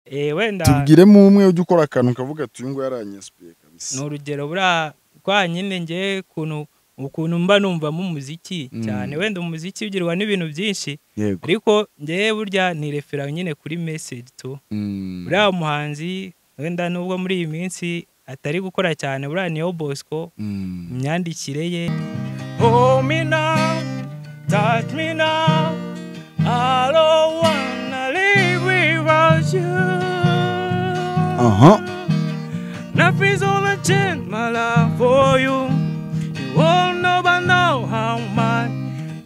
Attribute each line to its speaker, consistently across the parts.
Speaker 1: Eh wenda
Speaker 2: tubwiremo umwe ujya ukora akantu kavuga ati uyu nguyu aranyesipeye kabisa
Speaker 1: ni urugero buriya kwa nyine ngewe ukuntu ukuntu mba numvamo umuziki cyane wenda umuziki ugirwa n'ibintu byinshi
Speaker 2: yego
Speaker 1: ariko ngewe burya nirefera nyine kuri meseji tu
Speaker 2: Mm.
Speaker 1: buriya muhanzi wenda nubwo muri iyi minsi atari gukora cyane buriya niyo bosco
Speaker 2: Mm.
Speaker 1: imyandikire ye Hold me now, touch me now. I don't wanna live without you.
Speaker 2: Aha.
Speaker 1: Nothing's gonna change my life for you. You won't never know how much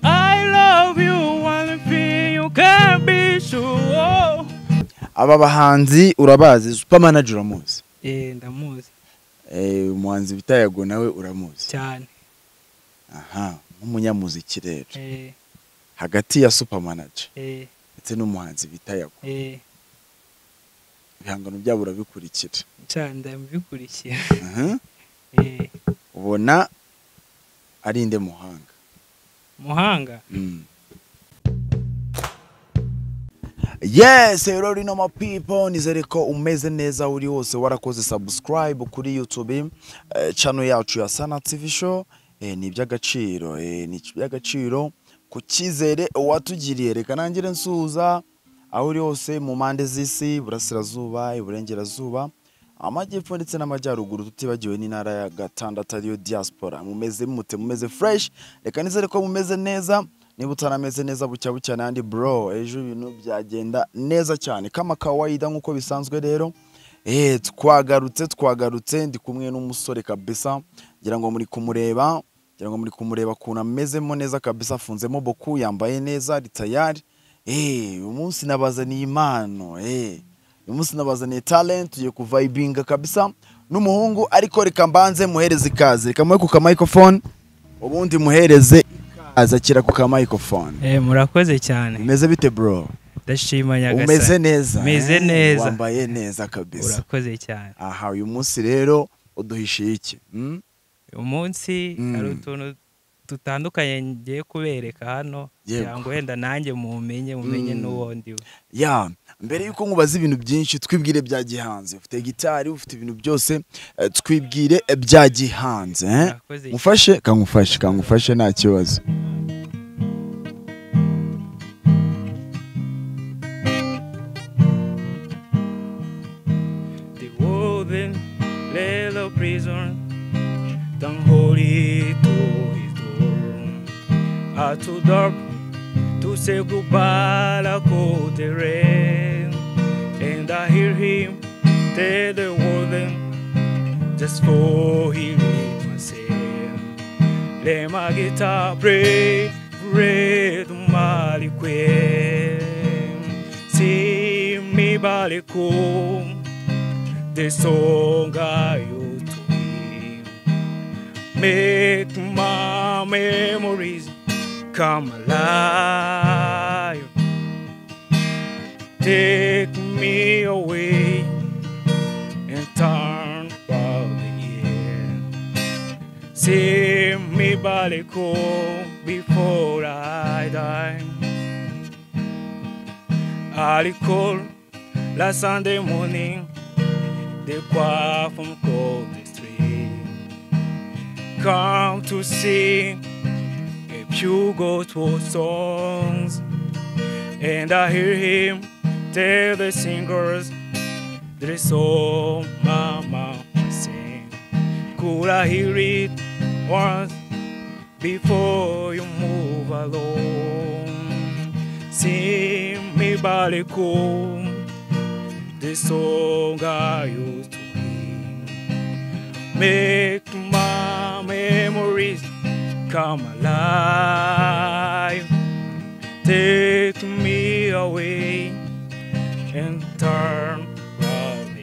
Speaker 1: I love you. One thing you can be sure.
Speaker 2: aba bahanzi urabazi super manager uramuzi
Speaker 1: Eh, ndamuzi
Speaker 2: Eh, umuhanzi bita yago nawe uramuzi
Speaker 1: cyane.
Speaker 2: aha nk'umunyamuziki rero
Speaker 1: Eh,
Speaker 2: hagati ya super manager
Speaker 1: eh,
Speaker 2: ndetse n'umuhanzi bita yago
Speaker 1: eh,
Speaker 2: ibihangano byabo urabikurikira
Speaker 1: cyane ndamubikurikira.
Speaker 2: Aha.
Speaker 1: Eh,
Speaker 2: ubona ari inde muhanga
Speaker 1: muhanga.
Speaker 2: Yes, hello rino ma people, nizere ko umeze neza uri hose warakoze subscribe kuri YouTube eh, channel yacu ya Sana TV show eh, ni iby'agaciro eh, ni iby'agaciro ku cyizere watugiriye reka nangire nsuhuza aho uri hose mu mpande z'isi burasirazuba iburengerazuba amajyepfo ndetse n'amajyaruguru tutibagiwe n'intara ya gatandatu ariyo diaspora mumeze mute mumeze fresh reka nizere ko mumeze neza niba utarameze neza bucya bucya n'andi bro ejo ibintu byagenda neza cyane kama kawaida nk'uko bisanzwe rero eh twagarutse twagarutse ndi kumwe n'umusore kabisa ngira ngo muri kumureba ngira ngo muri kumureba ukuntu amezemo neza kabisa afunzemo boku yambaye neza ari tayari eh uyu munsi nabazaniye impano eh uyu munsi nabazaniye talent tugiye kuvibinga kabisa n'umuhungu ariko reka mbanze muhereze ikaze reka muhe ku ka microphone ubundi muhereze ikaze akira ku ka microphone
Speaker 1: Eh, murakoze cyane.
Speaker 2: bimeze bite bro
Speaker 1: ndashima nyagasani
Speaker 2: umeze neza
Speaker 1: Meze
Speaker 2: eh?
Speaker 1: neza.
Speaker 2: wambaye neza kabisa
Speaker 1: urakoze cyane
Speaker 2: aha uyu munsi rero uduhishiye iki Mm?
Speaker 1: uyu munsi
Speaker 2: Mm.
Speaker 1: hari utuntu dutandukanye ngiye kubereka hano
Speaker 2: Yego.
Speaker 1: kugira ngo wenda nanjye mumenye mumenye
Speaker 2: Mm.
Speaker 1: n'uwo ndiwe
Speaker 2: ya mbere y'uko nkubaza ibintu byinshi twibwire bya gihanze ufite gitari ufite ibintu byose eh, twibwire eh, bya gihanze eh?
Speaker 1: Murakoze
Speaker 2: mufashe kangufashe kangufashe nta kibazo
Speaker 1: The woven lay the prison Don't hold it to his door Are too dark to say goodbye like old rain And I hear him tell the warden just for he made myself. Let my guitar play, play to my request. See me back home, the song I used to hear. Make my memories come alive. Take me away and turn about again. See me back home before I die. I recall last Sunday morning, the choir from Cold Street come to sing a few gospel songs, and I hear him tell the singers there's so mama sing. Could I hear it once before you move along? Sing me back home, the song I used to hear. Make my memories come alive. Take me away and turn around.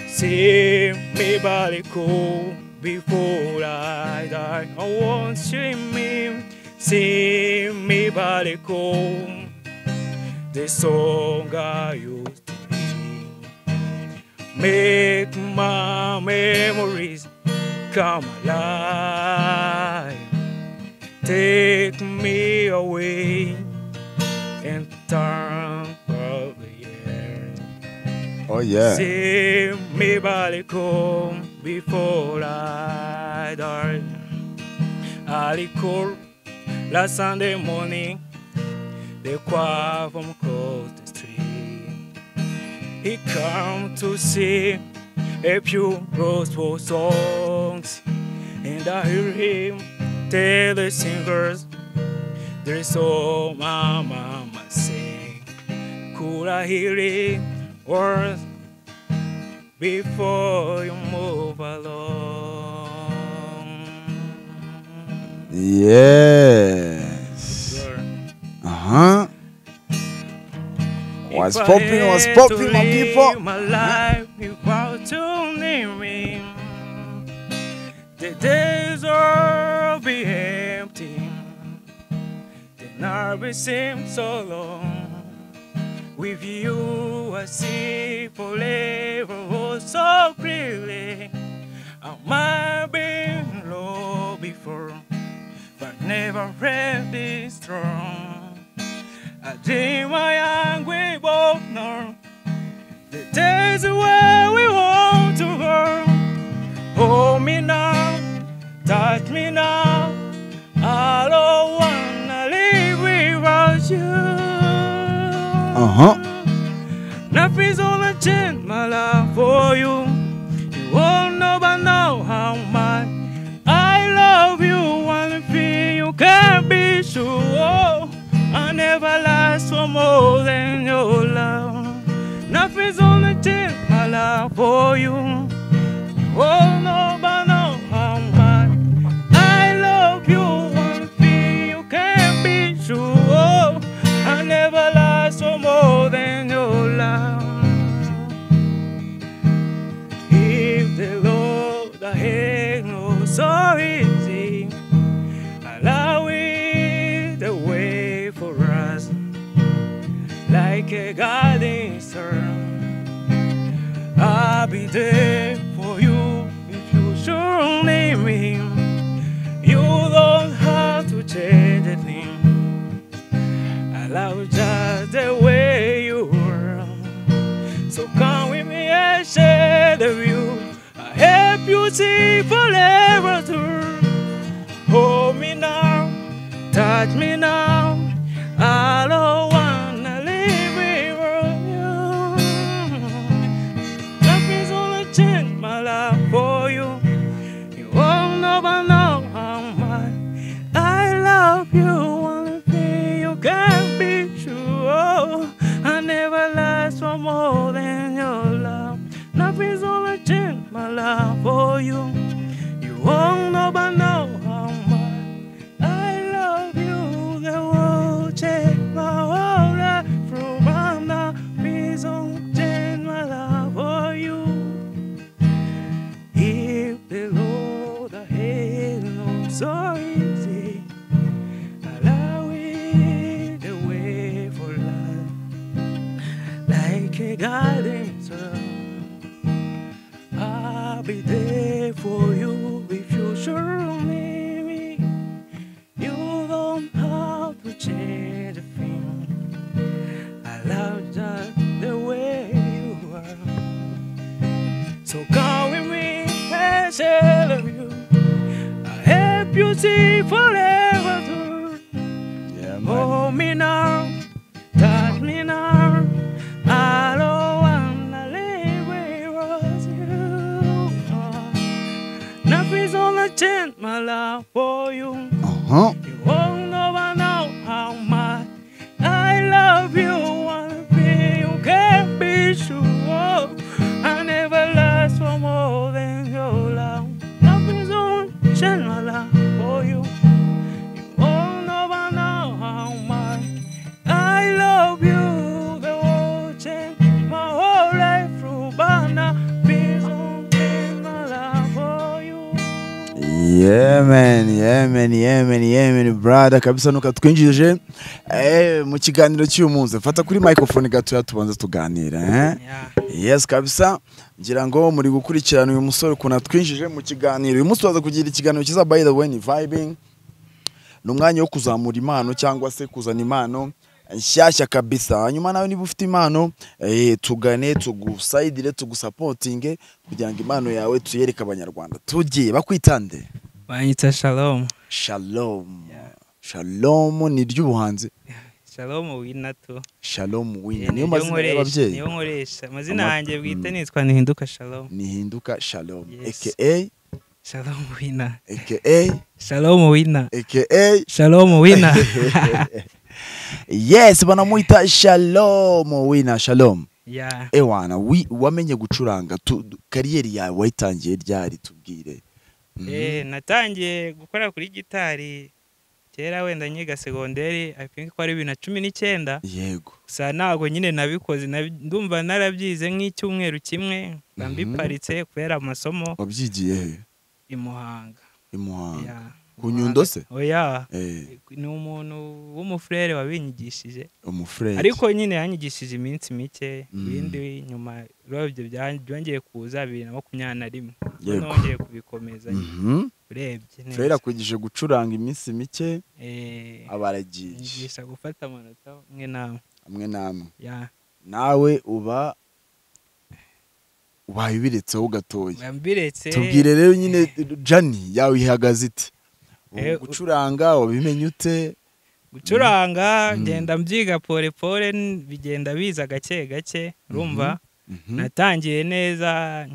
Speaker 1: See me body cool before I die. I want you me. See me body cool. The song I used to be. Make my memories come alive. Take me away and turn away.
Speaker 2: Oh, yeah.
Speaker 1: See me body come before I die. I recall last Sunday morning, the choir from across the street. He come to see a few gospel songs, and I hear him tell the singers, "There's so my mama sing." Could I hear it words before you move along?
Speaker 2: Yes. Aha. Was
Speaker 1: If I
Speaker 2: popping, was
Speaker 1: had to
Speaker 2: popping, my
Speaker 1: live
Speaker 2: people.
Speaker 1: My life without your name. The days will be empty. The night will seem so long. With you, I see forever oh, so clearly. I might be low before, but never felt this strong. I dream my young we both know the days where we want to go. Hold me now, touch me now. I don't wanna live without you. Nothing's gonna change my life for you. You won't know by now how much I love you. One thing you can be sure, I never last for more than your love. Nothing's gonna change my life for you. You won't know by now how much I love you. One thing you can be sure, I never last for more than your love. If the Lord I had no so easy, allow it the way for us, like a guiding star. I'll be there for you if you should need me. You don't have to change a thing. I love just the way you were. So come with me and share the view. I help you see forever through. Hold me now, touch me now. I don't wanna live without you. Nothing's gonna change my life for you. You won't know by now how much I love you. One thing you can be true. I never last for more than your love. Nothing's gonna change my love for you. You won't know by now how much I love you. The world change my whole life from my now. Please don't change my love for you. If the Lord I had no so easy, allow it the way for life, like a guiding sun. I'll be there for you if you sure need me. You don't have to change a thing. I love just the way you are. So come with me and share the view. I help you see forever through.
Speaker 2: Yeah, man.
Speaker 1: Hold me now, touch me now. I don't wanna live without you. Nothing's gonna change my love for you.
Speaker 2: Uh-huh.
Speaker 1: You won't know by now how much I love you. One thing you can be sure of, I never last for more than your love. Nothing's gonna change my love for you. You won't know by now how much I love you. The world changed my whole life through, but now please don't change my love for you.
Speaker 2: Yeah man, yeah man, yeah man, yeah man, brother kabisa nuka twinjije eh mu kiganiro cy'uyu munsi fata kuri microphone gatoya tubanza tuganira eh
Speaker 1: Yeah.
Speaker 2: yes kabisa ngira ngo muri gukurikirana uyu musore ukuntu atwinjije mu kiganiro uyu munsi tubaza kugira ikiganiro cyiza by the way ni vibing ni umwanya wo kuzamura impano cyangwa se kuzana impano nshyashya kabisa hanyuma nawe niba ufite impano eh, tugane tugusayidire tugusapotinge kugira ngo impano yawe tuyereke abanyarwanda tugiye bakwitande
Speaker 1: banyita shalom
Speaker 2: shalom shalom ni ry'ubuhanzi
Speaker 1: shalom winatu
Speaker 2: shalom
Speaker 1: Eh,
Speaker 2: wina
Speaker 1: niryo
Speaker 2: niyo mazina
Speaker 1: nkoresha-
Speaker 2: y'ababyeyi
Speaker 1: niyo nkoresha amazina
Speaker 2: Ama-
Speaker 1: yanjye bwite
Speaker 2: Mm.
Speaker 1: nitwa ntihinduka shalom
Speaker 2: nihinduka shalom
Speaker 1: Yes.
Speaker 2: aka
Speaker 1: shalom wina
Speaker 2: aka
Speaker 1: shalom wina
Speaker 2: aka
Speaker 1: shalom wina
Speaker 2: yes banamwita shalom wina shalom
Speaker 1: yeah
Speaker 2: ewana wi- wamenye gucuranga tu- du- kariyeri yawe wayitangiye ryari tubwire Mhm.
Speaker 1: Eh, natangiye gukora kuri gitari kera wenda nyiga segonderi i think ko ari bibiri na cumi n'icyenda
Speaker 2: yego
Speaker 1: gusa ntabwo nyine nabikoze nabi- ndumva narabyize nk'icyumweru kimwe mba
Speaker 2: Mhm.
Speaker 1: mbiparitse kubera amasomo
Speaker 2: wabyigiye he
Speaker 1: i Muhanga
Speaker 2: i Muhanga
Speaker 1: Yeah.
Speaker 2: ku Nyundo se?
Speaker 1: oya
Speaker 2: Eh,
Speaker 1: ni umuntu w'umufurere wabinyigishije
Speaker 2: umufurere
Speaker 1: ariko nyine yanyigishije iminsi mike
Speaker 2: Mm.
Speaker 1: ibindi nyuma rero ibyo bya- byongeye kuza bibiri na makumyabiri na rimwe
Speaker 2: Yego.
Speaker 1: nongeye kubikomeza urebye neza.
Speaker 2: furere akwigishije gucuranga iminsi mike
Speaker 1: Eh,
Speaker 2: abaragiye
Speaker 1: yigisha gufata amanota umwe n'amwe
Speaker 2: amwe n'amwe
Speaker 1: ya
Speaker 2: nawe uba wabibiretseho gatoya
Speaker 1: mbiretse
Speaker 2: tubwire rero nyine jani yawe ihagaze iti Ubu
Speaker 1: Eh, u-
Speaker 2: gucuranga wabimenye ute
Speaker 1: gucuranga
Speaker 2: Mm.
Speaker 1: ngenda mbyiga pole pole n- bigenda biza gake gake urumva
Speaker 2: Mhm.
Speaker 1: natangiye neza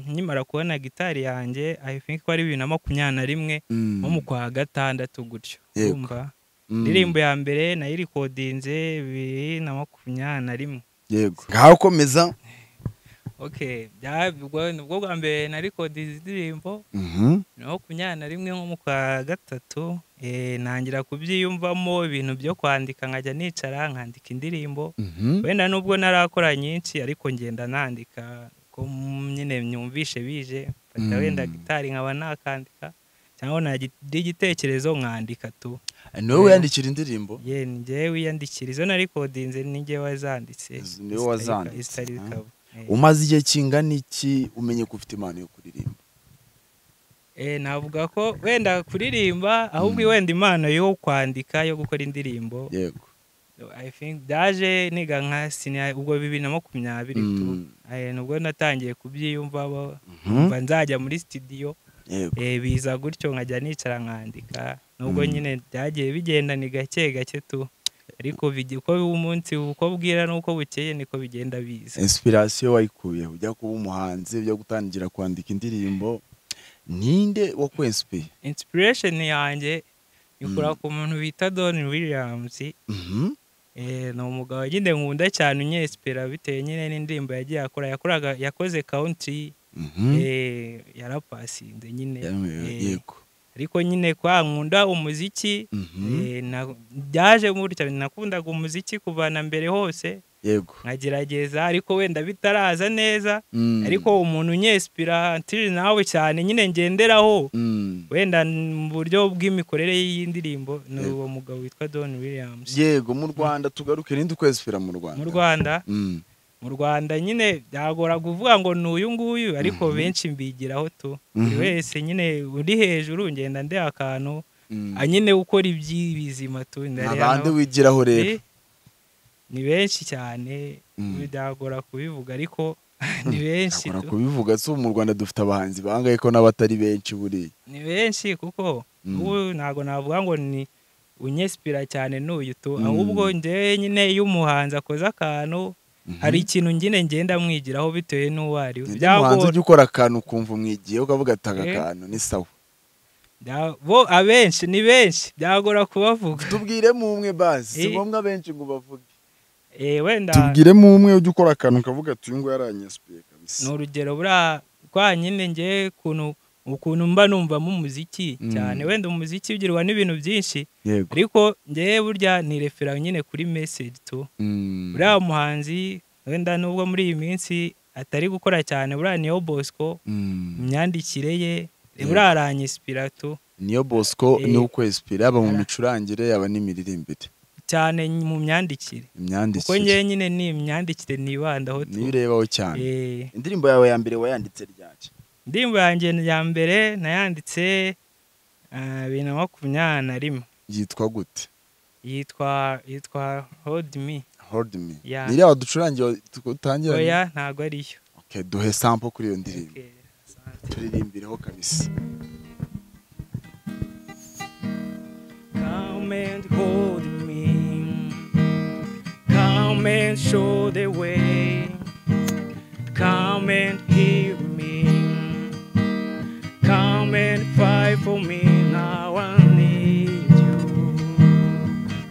Speaker 1: nkimara kubona gitari yanjye i think ko ari bibiri na makumyabiri na rimwe
Speaker 2: Mm.
Speaker 1: nko mu kwa gatandatu gutyo
Speaker 2: Yego.
Speaker 1: urumva
Speaker 2: Mm.
Speaker 1: indirimbo ya mbere nayirikodinze bibiri na makumyabiri na rimwe
Speaker 2: yego ngaho komeza
Speaker 1: okay bya- ubwo ni bwo bwa mbere narikodinze indirimbo
Speaker 2: Mhm.
Speaker 1: na makumyabiri na rimwe nko mu kwa gatatu eh, ntangira kubyiyumvamo ibintu byo kwandika nkajya nicara nkandika indirimbo
Speaker 2: Mhm.
Speaker 1: wenda nubwo narakora nyinshi ariko ngenda nandika ko nyine myumvishe bije mfata
Speaker 2: Mm.
Speaker 1: wenda gitari nkaba nakandika cyangwa nagira igitekerezo nkandika tu
Speaker 2: niwe wiyandikira indirimbo
Speaker 1: ye ni njyewe wiyandikira izo narikodinze ni njyewe wazanditse
Speaker 2: Izo ni wowe wazanditse,
Speaker 1: Zitari- zitari
Speaker 2: ah.
Speaker 1: kabo. Eh.
Speaker 2: umaze igihe kingana iki umenye ko ufite impano yo kuririmba
Speaker 1: Eh, navuga ko wenda kuririmba ahubwo wenda impano yo kwandika yo gukora indirimbo
Speaker 2: yego
Speaker 1: I think byaje niga nka senior ubwo bibiri na makumyabiri tu
Speaker 2: Mm.
Speaker 1: Eh, nubwo natangiye kubyiyumvamo
Speaker 2: Mhm.
Speaker 1: mba nzajya muri studio
Speaker 2: yego
Speaker 1: eh, biza gutyo nkajya nicara nkandika nubwo
Speaker 2: Mm.
Speaker 1: nyine byagiye bigenda ni gake gake tu ariko bigi- uko umunsi uko bwira n'uko bukeye niko bigenda biza
Speaker 2: inspiration wayikuye ujya kuba umuhanzi ujya gutangira kwandika indirimbo ninde wakwensipiye
Speaker 1: inspiration yanjye ikura
Speaker 2: Mm.
Speaker 1: ku muntu bita Don Williams
Speaker 2: Mhm.
Speaker 1: eh, ni umugabo nyine nkunda cyane unyesipera bitewe nyine n'indirimbo yagiye akora yakoraga yakoze country
Speaker 2: Mhm.
Speaker 1: eh, yarapasinze nyine
Speaker 2: Yewe,
Speaker 1: eh,
Speaker 2: yego
Speaker 1: ariko nyine kwa nkunda umuziki
Speaker 2: Mhm.
Speaker 1: eh, na- byaje gutya nakundaga umuziki kuva na mbere hose
Speaker 2: yego
Speaker 1: nkagerageza ariko wenda bitaraza neza
Speaker 2: Mm.
Speaker 1: ariko umuntu unyesipira until nawe cyane nyine ngenderaho
Speaker 2: Mm.
Speaker 1: wenda mu buryo bw'imikorere y'indirimbo ni
Speaker 2: Yego.
Speaker 1: uwo mugabo witwa Don Williams
Speaker 2: yego mu rwanda tugaruke ninde ukwensipira mu
Speaker 1: mu
Speaker 2: rwanda
Speaker 1: Rwanda
Speaker 2: Mm.
Speaker 1: mu rwanda nyine byagora kuvuga ngo ni uyu nguyu ariko benshi mbigiraho tu buri
Speaker 2: Mhm.
Speaker 1: wese nyine uri hejuru ngenda ndeha akantu
Speaker 2: Mm.
Speaker 1: ah, nyine ukora iby'ibizima tu ndareba
Speaker 2: ntabandi
Speaker 1: nabo-
Speaker 2: wigiraho rero
Speaker 1: Eh, ni benshi cyane
Speaker 2: Mm.
Speaker 1: byagora kubivuga ariko ni benshi
Speaker 2: Akora
Speaker 1: tu.
Speaker 2: kubivuga si ubu mu rwanda dufite abahanzi bangahe ko n'abatari benshi buriya
Speaker 1: ni benshi kuko
Speaker 2: Mm.
Speaker 1: ubu ntabwo navuga ngo ni unyesipira cyane n'uyu tu
Speaker 2: Mm.
Speaker 1: ahubwo njyewe nyine iyo umuhanzi akoze akantu
Speaker 2: Mhm.
Speaker 1: hari ikintu nyine ngenda mwigiraho bitewe n'uwo ari we
Speaker 2: Ninde muhanzi
Speaker 1: byagora
Speaker 2: ujya ukora akantu ukumva umwigiye ukavuga ati aka
Speaker 1: Eh.
Speaker 2: kantu ni sawa
Speaker 1: Bya- bo abenshi ni benshi byagora kubavuga
Speaker 2: tubwiremo umwe bazi si
Speaker 1: Eh.
Speaker 2: ngombwa benshi ngo bavuge
Speaker 1: Eh, wenda
Speaker 2: tubwiremo umwe ujya ukora akantu ukavuga ati uyu nguyu aranyasubiye kabisa
Speaker 1: ni urugero buriya kwa nyine ngewe ukuntu ukuntu mba numvamo umuziki
Speaker 2: Mm.
Speaker 1: cyane wenda umuziki ugirwa n'ibintu byinshi
Speaker 2: yego
Speaker 1: ariko ngewe burya nirefera nyine kuri message tu
Speaker 2: Mm.
Speaker 1: buriya muhanzi wenda nubwo muri iyi minsi atari gukora cyane buriya niyo bosco
Speaker 2: Mm.
Speaker 1: imyandikire ye
Speaker 2: Yego.
Speaker 1: buriya aranyisipira tu
Speaker 2: niyo bosco
Speaker 1: Eh.
Speaker 2: ni ukwesipira yaba mu
Speaker 1: Ara-
Speaker 2: micurangire yaba n'imiririmbire
Speaker 1: cyane mu myandikire kuko ngewe
Speaker 2: imyandikire
Speaker 1: nyine ni imyandikire nibandaho tu
Speaker 2: niyo urebaho cyane
Speaker 1: Eh,
Speaker 2: indirimbo yawe ya mbere wayanditse ryaki
Speaker 1: indirimbo yanjye ya mbere nayanditse ah, bibiri na makumyabiri na rimwe
Speaker 2: yitwa gute
Speaker 1: yitwa yitwa hold me
Speaker 2: hold me
Speaker 1: Yeah.
Speaker 2: ni iriya ducurangira dutangira
Speaker 1: oya ntabwo ariyo
Speaker 2: okay duhe sample kuri iyo ndirimbo
Speaker 1: Okay, asante.
Speaker 2: turiririmbiraho kabisa
Speaker 1: Come and hold me. Come and show the way. Come and heal me. Come and fight for me. Now I need you.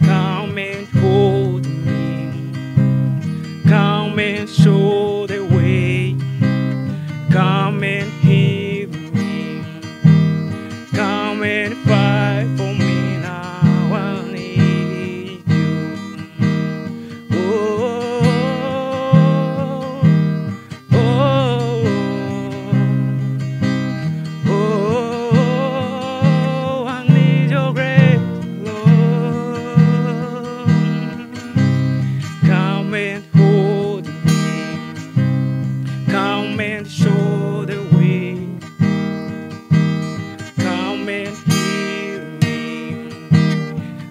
Speaker 1: Come and hold me. Come and show the way. Come and heal me. Come and fight for me now. I need you. Oh, oh, oh, oh, I need your grace, Lord. Come and hold me. Come and show the way. Come and heal me.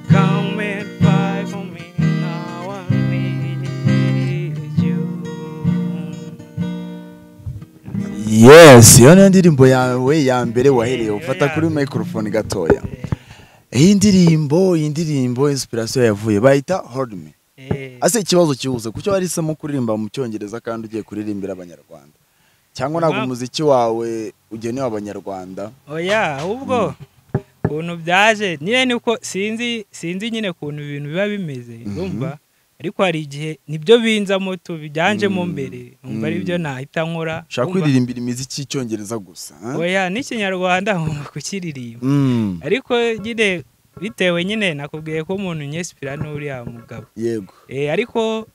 Speaker 1: Come and fight for me. Now I need you.
Speaker 2: yes iyo niyo ndirimbo yawe ya mbere wahereye ufata kuri microphone gatoya iyi ndirimbo iyi ndirimbo inspiration yavuye bayita hold me
Speaker 1: Eh,
Speaker 2: ase ikibazo kihuze kucyo wahisemo kuririmba mu cyongereza kandi ugiye kuririmbira abanyarwanda cyangwa ntabwo
Speaker 1: Impamvu-
Speaker 2: umuziki wawe ugenewe abanyarwanda
Speaker 1: oya ahubwo ukuntu byaje nyine ni uko sinzi sinzi nyine ukuntu ibintu biba bimeze urumva ariko hari igihe nibyo binzamo tubijyanjemo
Speaker 2: Mm.
Speaker 1: mbere numva ari
Speaker 2: Mm.
Speaker 1: byo nahita nkora
Speaker 2: ushaka
Speaker 1: urumva?
Speaker 2: kwiririmbira imiziki y'icyongereza gusa eh?
Speaker 1: oya n'ikinyarwanda ngomba kukiririmba
Speaker 2: Mm,
Speaker 1: ariko nyine bitewe nyine nakubwiye ko umuntu nyesipira n'uriya mugabo
Speaker 2: yego
Speaker 1: Eh, ariko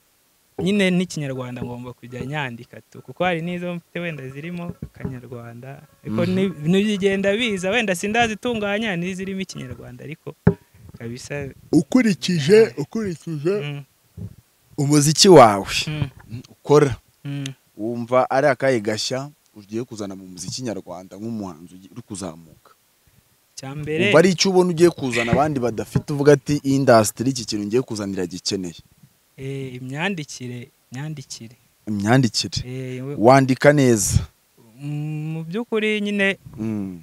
Speaker 1: nyine n'ikinyarwanda ngomba kujya nyandika tu kuko hari n'izo mfite wenda zirimo akanyarwanda ariko
Speaker 2: Mhm.
Speaker 1: ni- ntibigenda biza wenda sindazitunganya n'izirimo ikinyarwanda ariko kabisa
Speaker 2: ukurikije ukurikije
Speaker 1: mm,
Speaker 2: umuziki wawe
Speaker 1: mm,
Speaker 2: ukora
Speaker 1: mm.
Speaker 2: wumva ari akahe gashya ugiye kuzana mu muziki nyarwanda nk'umuhanzi ugi- uri kuzamuka
Speaker 1: cya mbere
Speaker 2: wumva ari icyo ubona ugiye kuzana abandi badafite uvuga ati iyi indasitiri iki kintu ngiye kuzanira gikeneye
Speaker 1: eh, imyandikire imyandikire
Speaker 2: imyandikire
Speaker 1: Eh, we-
Speaker 2: wandika neza
Speaker 1: mm, mu by'ukuri nyine
Speaker 2: Mm.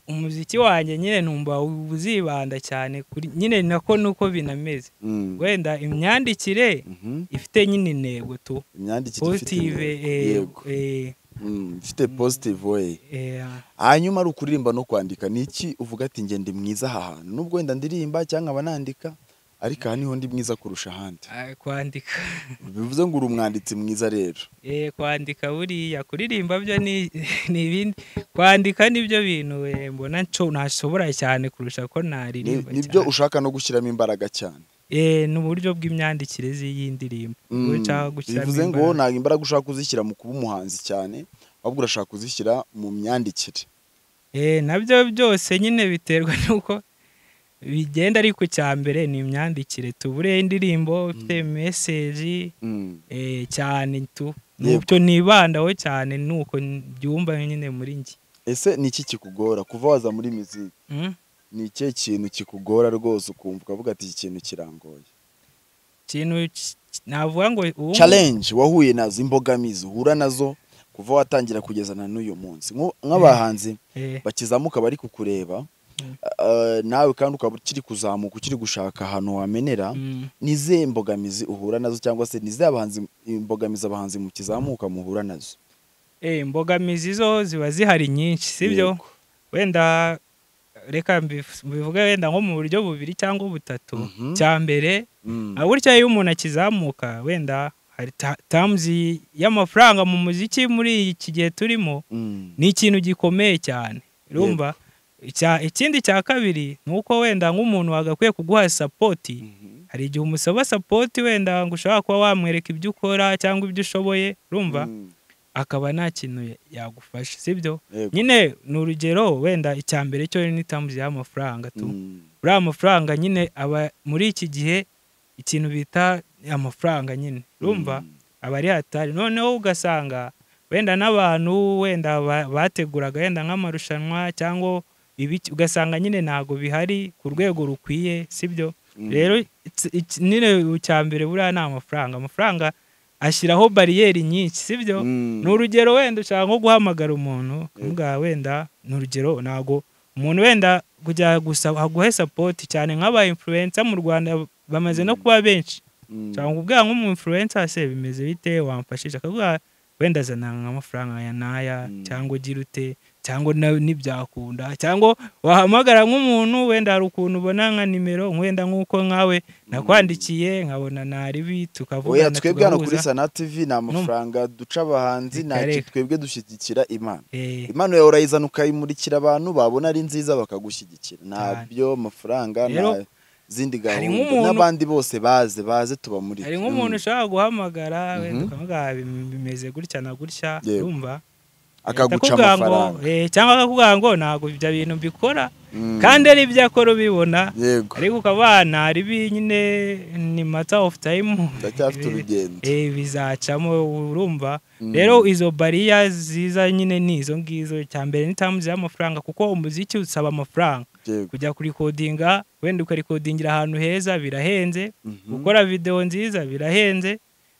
Speaker 1: umuziki wanjye nyine numva uzibanda cyane kuri nyine nako nuko binameze
Speaker 2: Mm.
Speaker 1: wenda imyandikire
Speaker 2: Mhm.
Speaker 1: ifite nyine intego tu
Speaker 2: imyandikire ifite
Speaker 1: positive
Speaker 2: intego.
Speaker 1: eh,
Speaker 2: Yego.
Speaker 1: eh,
Speaker 2: Mm, ifite positive way
Speaker 1: eh,
Speaker 2: hanyuma ari ukuririmba no kwandika ni iki uvuga ati njye ndi mwiza aha hantu nubwo wenda ndirimba cyangwa nkaba nandika ariko aha niho ndi mwiza kurusha ahandi
Speaker 1: ah, kwandika
Speaker 2: bivuze ngo uri umwanditsi mwiza rero
Speaker 1: eh, kwandika buriya kuririmba byo ni ni ibindi kwandika nibyo bintu eh, mbona nco- ntashobora cyane kurusha ko
Speaker 2: Ni-
Speaker 1: naririmba
Speaker 2: nibyo
Speaker 1: cyane.
Speaker 2: ushaka no gushyiramo imbaraga cyane
Speaker 1: eh, ni uburyo bw'imyandikire z'iyi ndirimbo ubwo
Speaker 2: Mm,
Speaker 1: nshaka gushyiramo
Speaker 2: bivuze ngo
Speaker 1: imbaraga.
Speaker 2: ntabwo imbaraga ushaka kuzishyira mu kuba umuhanzi cyane ahubwo urashaka kuzishyira mu myandikire
Speaker 1: Eh, nabyo byose nyine biterwa n'uko bigenda ariko icya mbere ni imyandikire tubure indirimbo ifite meseji
Speaker 2: Mm.
Speaker 1: Eh, cyane tu
Speaker 2: Yego.
Speaker 1: nubyo nibandaho cyane nuko byumva nyine muri njye
Speaker 2: ese ni iki kikugora kuva waza muri miziki
Speaker 1: Mm?
Speaker 2: ni ikihe kintu kikugora rwose ukumva ukavuga ati iki kintu kirangoye
Speaker 1: ikintu ki- navuga ngo ubu
Speaker 2: challenge wahuye nazo imbogamizi uhura nazo kuva watangira kugeza na n'uyu munsi Nk'u- nk'abahanzi
Speaker 1: Eh,
Speaker 2: bakizamuka bari kukureba
Speaker 1: Mm.
Speaker 2: eh, nawe kandi ukaba ukiri kuzamuka ukiri gushaka ahantu wamenera
Speaker 1: mm,
Speaker 2: ni izihe mbogamizi uhura nazo cyangwa se ni izihe abahanzi- imbogamizi abahanzi mukizamuka muhura nazo
Speaker 1: eh, imbogamizi zo ziba zihari nyinshi sibyo
Speaker 2: Yego.
Speaker 1: wenda reka mbiv- mbivuge wenda nko mu buryo bubiri cyangwa butatu
Speaker 2: Mhm.
Speaker 1: cya mbere
Speaker 2: Mm.
Speaker 1: ah, burya iyo umuntu akizamuka wenda hari ta- terms y'amafaranga mu muziki muri iki gihe turimo
Speaker 2: Mm.
Speaker 1: ni ikintu gikomeye cyane urumva Icya- ikindi cya kabiri ni uko wenda nk'umuntu wagakwiye kuguha sapoti
Speaker 2: Mhm.
Speaker 1: hari igihe umusaba sapoti wenda ngo ushobora kuba wamwereka ibyo ukora cyangwa ibyo ushoboye urumva
Speaker 2: Mm.
Speaker 1: akaba nta kintu ya- yagufasha sibyo
Speaker 2: Yego.
Speaker 1: nyine ni urugero wenda icya mbere cyo ni tamuzi y'amafaranga tu
Speaker 2: Mm.
Speaker 1: uriya mafaranga nyine aba muri iki gihe ikintu bita amafaranga nyine urumva
Speaker 2: Mm.
Speaker 1: aba ari hatari noneho ugasanga wenda n'abantu wenda ba- bateguraga wenda nk'amarushanwa cyangwa ibiki ugasanga nyine ntabwo bihari ku rwego rukwiye sibyo rero it's- it's- nyine cya mbere buriya ni amafaranga amafaranga ashyiraho bariyeri nyinshi sibyo
Speaker 2: Mm.
Speaker 1: ni urugero wenda ushaka nko guhamagara umuntu kumubwira wenda ni urugero ntago umuntu wenda kujya gusa aguhe sapoti cyane nk'aba influencer mu rwanda bamaze no kuba benshi
Speaker 2: Mm.
Speaker 1: cyangwa ubwira nk'umu influencer se bimeze bite wamfashije akavuga wenda zana amafaranga ya naya
Speaker 2: Mm.
Speaker 1: cyangwa ugira ute cyangwa na- ntibyakunda cyangwa wahamagara nk'umuntu wenda hari ukuntu ubona nka nimero wenda nk'uko nkawe nakwandikiye nkabona naribi tukavugana
Speaker 2: oya twebwe hano kuri
Speaker 1: tugahuza.
Speaker 2: sana tv ni amafaranga duca abahanzi nta
Speaker 1: Reka,
Speaker 2: kintu
Speaker 1: reka.
Speaker 2: twebwe dushyigikira imana
Speaker 1: Eh,
Speaker 2: imana yawe urayizana ukayimurikira abantu babona ari nziza bakagushyigikira ntabyo amafaranga
Speaker 1: Rero,
Speaker 2: nta zindi
Speaker 1: hari
Speaker 2: gahunda
Speaker 1: nk'umuntu-
Speaker 2: n'abandi bose baze baze tubamurike
Speaker 1: hari nk'umuntu
Speaker 2: Mm.
Speaker 1: ushaka guhamagara wenda
Speaker 2: Mhm.
Speaker 1: ukavuga "Bim- bimeze gutya na gutya
Speaker 2: Yego.
Speaker 1: urumva
Speaker 2: akaguca
Speaker 1: akakubwira ngo,
Speaker 2: amafaranga
Speaker 1: eh, cyangwa akakubwira ngo ntabwo ibyo bintu mbikora
Speaker 2: Mm.
Speaker 1: kandi ari ibyo akora ubibona
Speaker 2: yego
Speaker 1: ariko ukaba naribi nyine ni matter of time
Speaker 2: ndacyafite
Speaker 1: Eh,
Speaker 2: urugendo
Speaker 1: eh, bizacamo urumva
Speaker 2: Mm.
Speaker 1: rero izo bariya ziza nyine ni izo ngizo icya mbere ni tamu z'amafaranga kuko umuziki usaba amafaranga
Speaker 2: yego
Speaker 1: kujya kurikodinga wenda ukarikodingira ahantu heza birahenze
Speaker 2: Mhm.
Speaker 1: gukora videwo nziza birahenze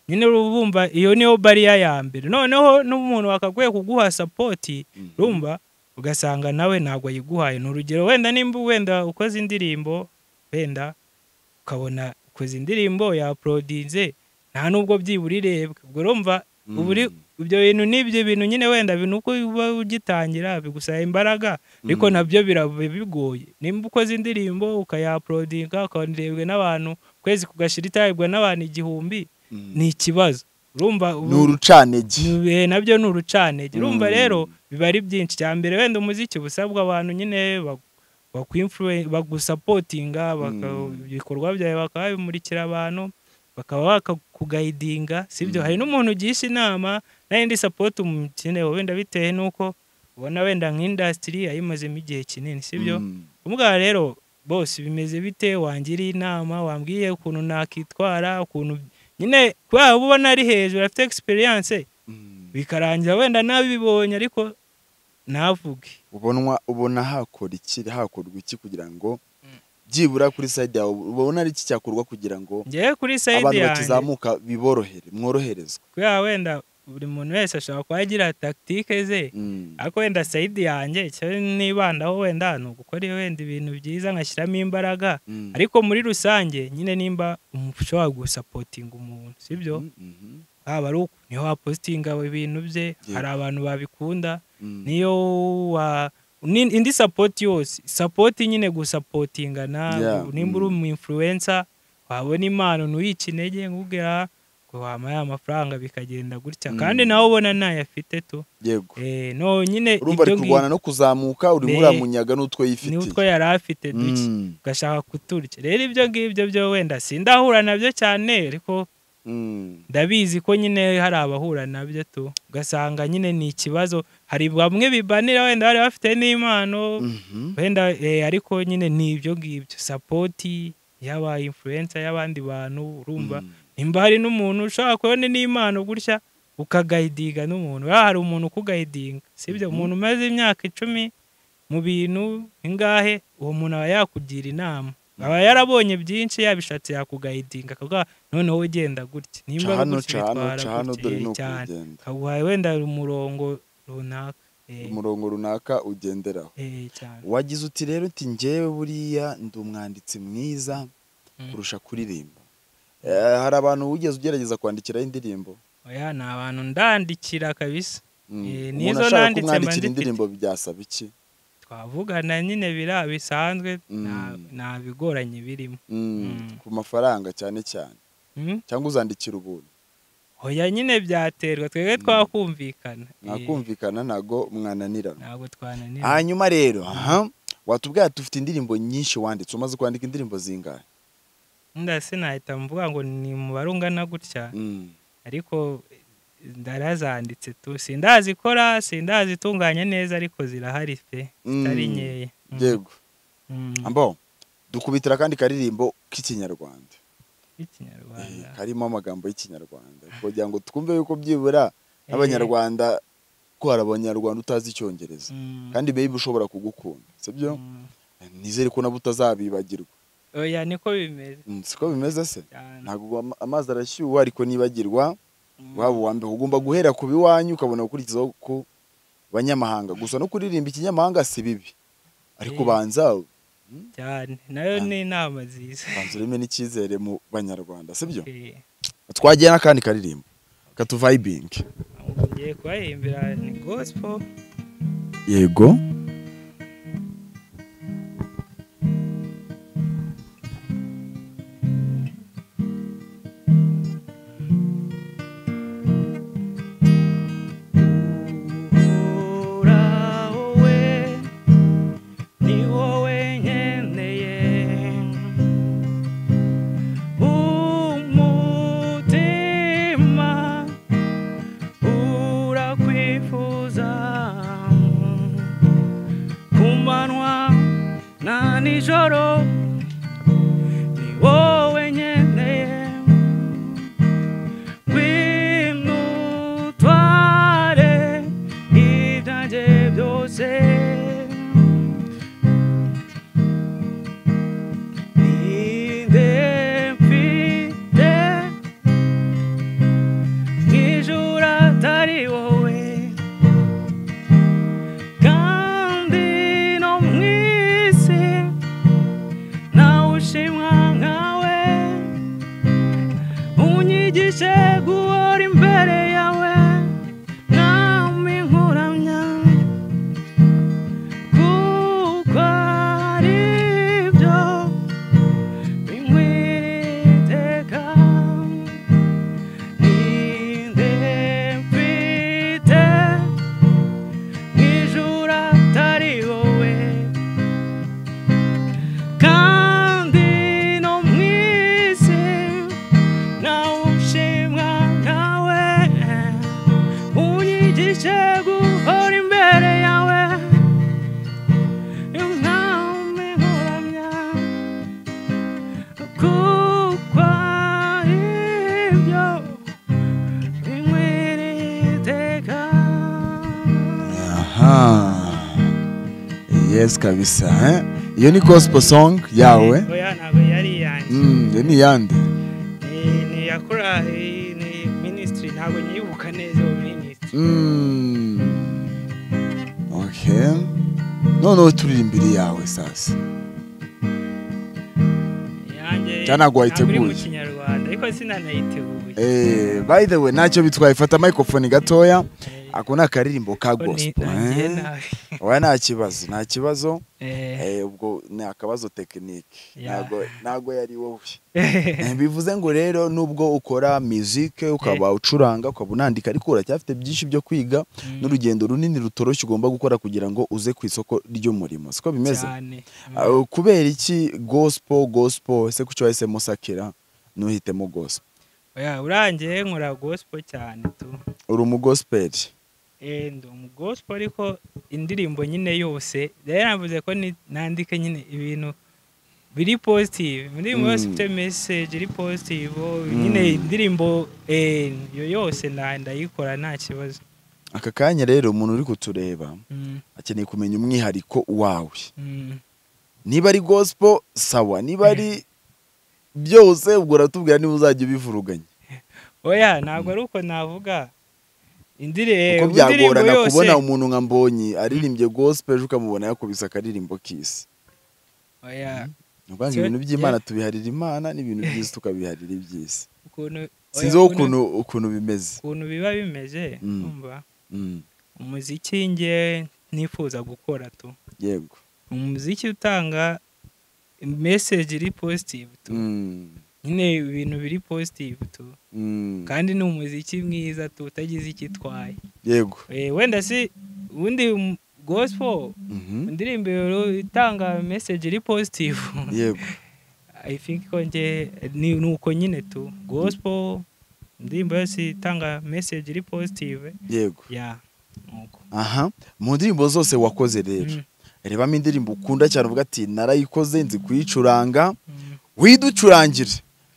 Speaker 1: nyine urumva iyo niyo bariya ya mbere noneho n'umuntu wakaguye kuguha sapoti
Speaker 2: Mhm.
Speaker 1: rumva ugasanga nawe ntabwo yiguhaye ni urugero wenda nimba wenda ukoze indirimbo wenda ukabona ukoze indirimbo yaporodinze nta nubwo byibura irebwa ubwo urumva
Speaker 2: Mm.
Speaker 1: ubu uri- ibyo bintu n'ibyo bintu nyine wenda bintu uko uba ugitangira bigusaba imbaraga ariko
Speaker 2: Mm.
Speaker 1: nabyo biraba bigoye nimba ukoze indirimbo ukayaporodinga ukanirebwa n'abantu ukwezi kugashira itarebwa n'abantu igihumbi
Speaker 2: Mm.
Speaker 1: ni ikibazo urumva
Speaker 2: ni
Speaker 1: ubu-
Speaker 2: urucanegi
Speaker 1: ni- eh, nabyo ni urucanege urumva
Speaker 2: Mm.
Speaker 1: rero biba ari byinshi cya mbere wenda umuziki busabwa abantu nyine ba- bakwi- bagusapotinga baka-
Speaker 2: Mm.
Speaker 1: ibikorwa byawe bakaba babimurikira abantu bakaba bakakugayidinga sibyo
Speaker 2: Mm.
Speaker 1: hari n'umuntu ugisha inama n'indi sapoti umukenewe wenda bitewe n'uko ubona wenda nk'indasitiri yayimazemo igihe kinini sibyo
Speaker 2: Mm.
Speaker 1: umugabo rero bose bimeze bite wangira inama wambwiye ukuntu nakitwara ukuntu nyine kubera uba ubona ari hejuru afite egisperiyanse
Speaker 2: Mm.
Speaker 1: bikarangira wenda nabibonye ariko navuge
Speaker 2: ubonwa ubona hakora iki hakorwa iki kugira ngo
Speaker 1: Mm.
Speaker 2: byibura kuri side yawe ubona ari iki cyakorwa kugira ngo
Speaker 1: ngewe kuri sayidi
Speaker 2: abantu
Speaker 1: yanjye
Speaker 2: bakizamuka biborohere mworoherezwe
Speaker 1: kubera wenda buri muntu wese ashobora kuba agira tagitike ze
Speaker 2: Mm.
Speaker 1: ariko wenda sayidi yanjye icyo nibandaho wenda ni ugukora wenda ibintu byiza nkashyiramo imbaraga
Speaker 2: Mm.
Speaker 1: ariko muri rusange nyine nimba umuntu ushobora gusapotinga umuntu sibyo
Speaker 2: Mm, mhm,
Speaker 1: haba ari uku niho wapositinga ibintu bye
Speaker 2: Yego.
Speaker 1: hari abantu babikunda
Speaker 2: mm.
Speaker 1: niyo wa ni- indi sapoti yose sapoti nyine gusapotingana
Speaker 2: Yeah,
Speaker 1: nimba uri
Speaker 2: mm.
Speaker 1: umu influencer wabona impano ntuyice intege nkubwira ngo wampaye amafaranga bikagenda gutya
Speaker 2: Mm.
Speaker 1: kandi nawe ubona ntayafite tu
Speaker 2: yego
Speaker 1: eh, no nyine
Speaker 2: urumva ari
Speaker 1: ibyo
Speaker 2: kurwana no kuzamuka urimo
Speaker 1: Be-
Speaker 2: uramunyaga n'utwo
Speaker 1: ni
Speaker 2: yifitiye
Speaker 1: utwo yari afite duke
Speaker 2: Mm,
Speaker 1: ugashaka kuturya rero ibyo ngibyo byo wenda sindahura nabyo cyane ariko
Speaker 2: mm.
Speaker 1: ndabizi ko nyine hari abahura nabyo tu ugasanga nyine ni ikibazo hari bamwe bibanira wenda bari bafite n'impano
Speaker 2: Mhm,
Speaker 1: wenda eh, ariko nyine ni ibyo ngibyo sapoti y'aba influencer y'abandi bantu urumva
Speaker 2: mm.
Speaker 1: nimba hari n'umuntu ushobora kubona n'impano gutya ukagayidiga n'umuntu buriya hari umuntu ukugayidinga sibyo
Speaker 2: Mhm.
Speaker 1: umuntu umaze imyaka icumi mu bintu ingahe uwo muntu aba yakugira inama aba yarabonye byinshi yabishatse yakugayidinga akavuga noneho ugenda gutya
Speaker 2: ca
Speaker 1: nimba
Speaker 2: hano
Speaker 1: gutya
Speaker 2: ca hano
Speaker 1: bitwara
Speaker 2: ca hano
Speaker 1: gutya,
Speaker 2: dore
Speaker 1: eh,
Speaker 2: ni
Speaker 1: cyane
Speaker 2: ukugenda
Speaker 1: akaguha wenda umurongo runaka eh,
Speaker 2: umurongo runaka ugenderaho
Speaker 1: eh, cyane
Speaker 2: wagize uti rero uti ngewe buriya ndi umwanditsi mwiza
Speaker 1: Mm.
Speaker 2: kurusha kuririmba Eh, hari abantu wigeze ugerageza kwandikiraho indirimbo
Speaker 1: oya ni abantu ndandikira kabisa
Speaker 2: Mm.
Speaker 1: Eh,
Speaker 2: umuntu
Speaker 1: n'izo
Speaker 2: ashaka
Speaker 1: nanditse mba
Speaker 2: kumwandikira
Speaker 1: nzifite.
Speaker 2: indirimbo byasaba iki
Speaker 1: twavugana nyine biriya bisanzwe nta-
Speaker 2: Mm.
Speaker 1: nta bigoranye birimo
Speaker 2: Mm,
Speaker 1: Mm.
Speaker 2: ku mafaranga cyane cyane
Speaker 1: Mm?
Speaker 2: cyangwa uzandikira ubuntu
Speaker 1: oya nyine byaterwa twebwe twakumvikana Eh,
Speaker 2: mwakumvikana ntago mwananirana
Speaker 1: ntabwo twananira
Speaker 2: hanyuma rero aha watubwira ati ufite indirimbo nyinshi wanditse umaze kwandika indirimbo zingahe
Speaker 1: nda sinahita mvuga ngo ni umubare ungana gutya
Speaker 2: Mm,
Speaker 1: ariko eh, ndarazanditse tu sindazikora sindazitunganya neza ariko zirahari pe
Speaker 2: Mm.
Speaker 1: zitari nkeya Mm.
Speaker 2: yego
Speaker 1: Mm.
Speaker 2: ambo dukubitira kandi karirimbo k'ikinyarwanda Eh,
Speaker 1: Ikinyarwanda
Speaker 2: karimo amagambo y'ikinyarwanda kugira ngo twumve yuko byibura
Speaker 1: Eh.
Speaker 2: n'abanyarwanda ko hari abanyarwanda utazi icyongereza
Speaker 1: Mm.
Speaker 2: kandi babe ushobora kugukunda sibyo
Speaker 1: Mm.
Speaker 2: nizere ko nabo utazabibagirwa
Speaker 1: oya niko bimeze
Speaker 2: Mm, siko bimeze se
Speaker 1: cyane
Speaker 2: ntabwo ama- amazi arashyuha ariko nibagirwa
Speaker 1: Mm.
Speaker 2: waba uwa mbere ugomba guhera ku biwanyu ukabona gukurikizaho ku banyamahanga gusa no kuririmba ikinyamahanga si bibi ariko
Speaker 1: Eh.
Speaker 2: banza
Speaker 1: cyane nayo
Speaker 2: Ah.
Speaker 1: ni inama nziza
Speaker 2: banza ureme n'icyizere mu banyarwanda sibyo
Speaker 1: Eh,
Speaker 2: twagiye n'akandi karirimbo katuvayibingi
Speaker 1: ahubwo ngiye kubahimbira ni gospel
Speaker 2: yego
Speaker 1: Ura wowe ni wowe nkeneye umutima urakwifuza ku manywa na nijoro ni wowe nkeneye ngwino utware ibyanjye byose ni nde mfite mu ijuru atari wowe kandi no mu isi ntawe ushimwa nkawe unyigishe guhora imbere yawe mwami nkuramya kuko ari byo binkwiriye iteka ni nde mfite mu ijuru atari wowe kandi no mu isi nawushimwa nkawe unyigishe guhora imbere yawe umwami nkuramya kuko ari byo binkwiriye iteka
Speaker 2: aha yes kabisa eh? iyo ni gospel song yawe
Speaker 1: oya ntabwo yari iyanjye
Speaker 2: Mm, iyo ni iyande
Speaker 1: Ni- ni iya korali ni minisitiri ntabwo nyibuka neza uwo minisitiri
Speaker 2: Mm. okay noneho turirimbire yawe sasa
Speaker 1: yanjye
Speaker 2: Cyangwa ntabwo
Speaker 1: ntabwo iri mu
Speaker 2: wayiteguye?
Speaker 1: kinyarwanda ariko sinanayiteguye
Speaker 2: Eh, by the way ntacyo bitwaye fata microphone gatoya ako ni akaririmbo ka
Speaker 1: Ko ni-
Speaker 2: gospel
Speaker 1: nagiye
Speaker 2: eh?
Speaker 1: nabi.
Speaker 2: oya nta kibazo nta kibazo
Speaker 1: Eh,
Speaker 2: Eh, ubwo ni akabazo tekinike
Speaker 1: Yeah.
Speaker 2: ntago ntago yari wowe Eh, bivuze ngo rero nubwo ukora music ukaba ucuranga ukaba unandika ariko uracyafite byinshi byo kwiga n'urugendo runini rutoroshye ugomba gukora kugira ngo uze ku isoko ry'umurimo siko bimeze
Speaker 1: cyane.
Speaker 2: Ah, kubera iki gospel gospel ese kuki wahisemo sakira ntuhitemo gospel
Speaker 1: Oya, urangiye nkora gospel cyane tu
Speaker 2: uri umugospeli
Speaker 1: Eh, ndi umu gospel ariko indirimbo nyine yose rero navuze ko ni- nandika nyine ibintu biri positive indirimbo yose
Speaker 2: Mm.
Speaker 1: ifite message iri positive
Speaker 2: Mm.
Speaker 1: nyine indirimbo eh, iyo yose nda- ndayikora nta kibazo
Speaker 2: aka kanya rero umuntu uri kutureba
Speaker 1: Mm,
Speaker 2: akeneye kumenya umwihariko wawe
Speaker 1: mm.
Speaker 2: niba ari gospel sawa niba ari byose ubwo uratubwira niba uzajya ubivuruganya
Speaker 1: oya ntabwo ari uko navuga
Speaker 2: kuko
Speaker 1: indirimbo
Speaker 2: byagorana
Speaker 1: yose
Speaker 2: kubona umuntu nka mbonyi aririmbye gospel ejo ukamubona yakubise akaririmbo k'isi
Speaker 1: oya
Speaker 2: ni ukuvuga ngo
Speaker 1: Cyo-
Speaker 2: ibintu by'imana
Speaker 1: yeah.
Speaker 2: tubiharira imana n'ibintu by'isi tukabiharira iby'isi
Speaker 1: ukuntu oya,
Speaker 2: sinzi wowe ukuntu ukuntu bimeze
Speaker 1: ukuntu biba bimeze
Speaker 2: Mm.
Speaker 1: umva
Speaker 2: Mm,
Speaker 1: umuziki nge ntifuza gukora tu
Speaker 2: yego
Speaker 1: umuziki utanga message iri positive tu
Speaker 2: Mm,
Speaker 1: nyine ibintu biri positive tu
Speaker 2: mm,
Speaker 1: kandi ni umuziki mwiza tu utagize ikitwaye
Speaker 2: yego
Speaker 1: wenda si ubundi um- gospel
Speaker 2: Mhm,
Speaker 1: indirimbo yo- itanga message iri positive
Speaker 2: yego
Speaker 1: i think ko nge ni ni uko nyine tu gospel indirimbo yose itanga message iri positive
Speaker 2: yego
Speaker 1: ya nuko
Speaker 2: aha mu ndirimbo zose wakoze rero
Speaker 1: Mm,
Speaker 2: rebamo indirimbo ukunda cyane uvuga ati narayikoze nzi kuyicuranga
Speaker 1: mm.
Speaker 2: widucurangire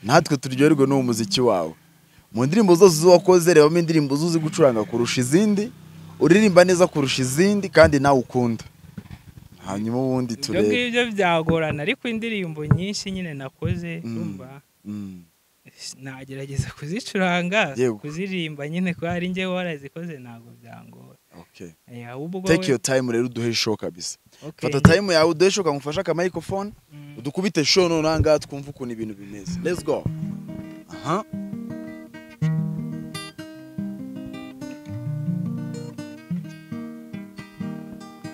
Speaker 2: natwe turyoherwe n'uwo muziki wawe mu ndirimbo zose zo wakoze rebamo indirimbo zo uzi gucuranga kurusha izindi uririmba neza kurusha izindi kandi nawe ukunda hanyuma ubundi
Speaker 1: ibyo
Speaker 2: turebe
Speaker 1: ngibyo byagorana ariko indirimbo nyinshi nyine nakoze urumva
Speaker 2: Mm.
Speaker 1: nagerageza kuzicuranga
Speaker 2: Yego.
Speaker 1: kuzirimba nyine kuko hari njyewe warazikoze ntabwo byangora
Speaker 2: Okay.
Speaker 1: Eh, ahubwo
Speaker 2: take
Speaker 1: we-
Speaker 2: your time rero uduhe ishoka kabisa
Speaker 1: okay.
Speaker 2: fata time yawe uduhe ishoka ngufashe akamicrophone
Speaker 1: Mm.
Speaker 2: udukubite show none aha ngaha twumve ukuntu ibintu bimeze let's go aha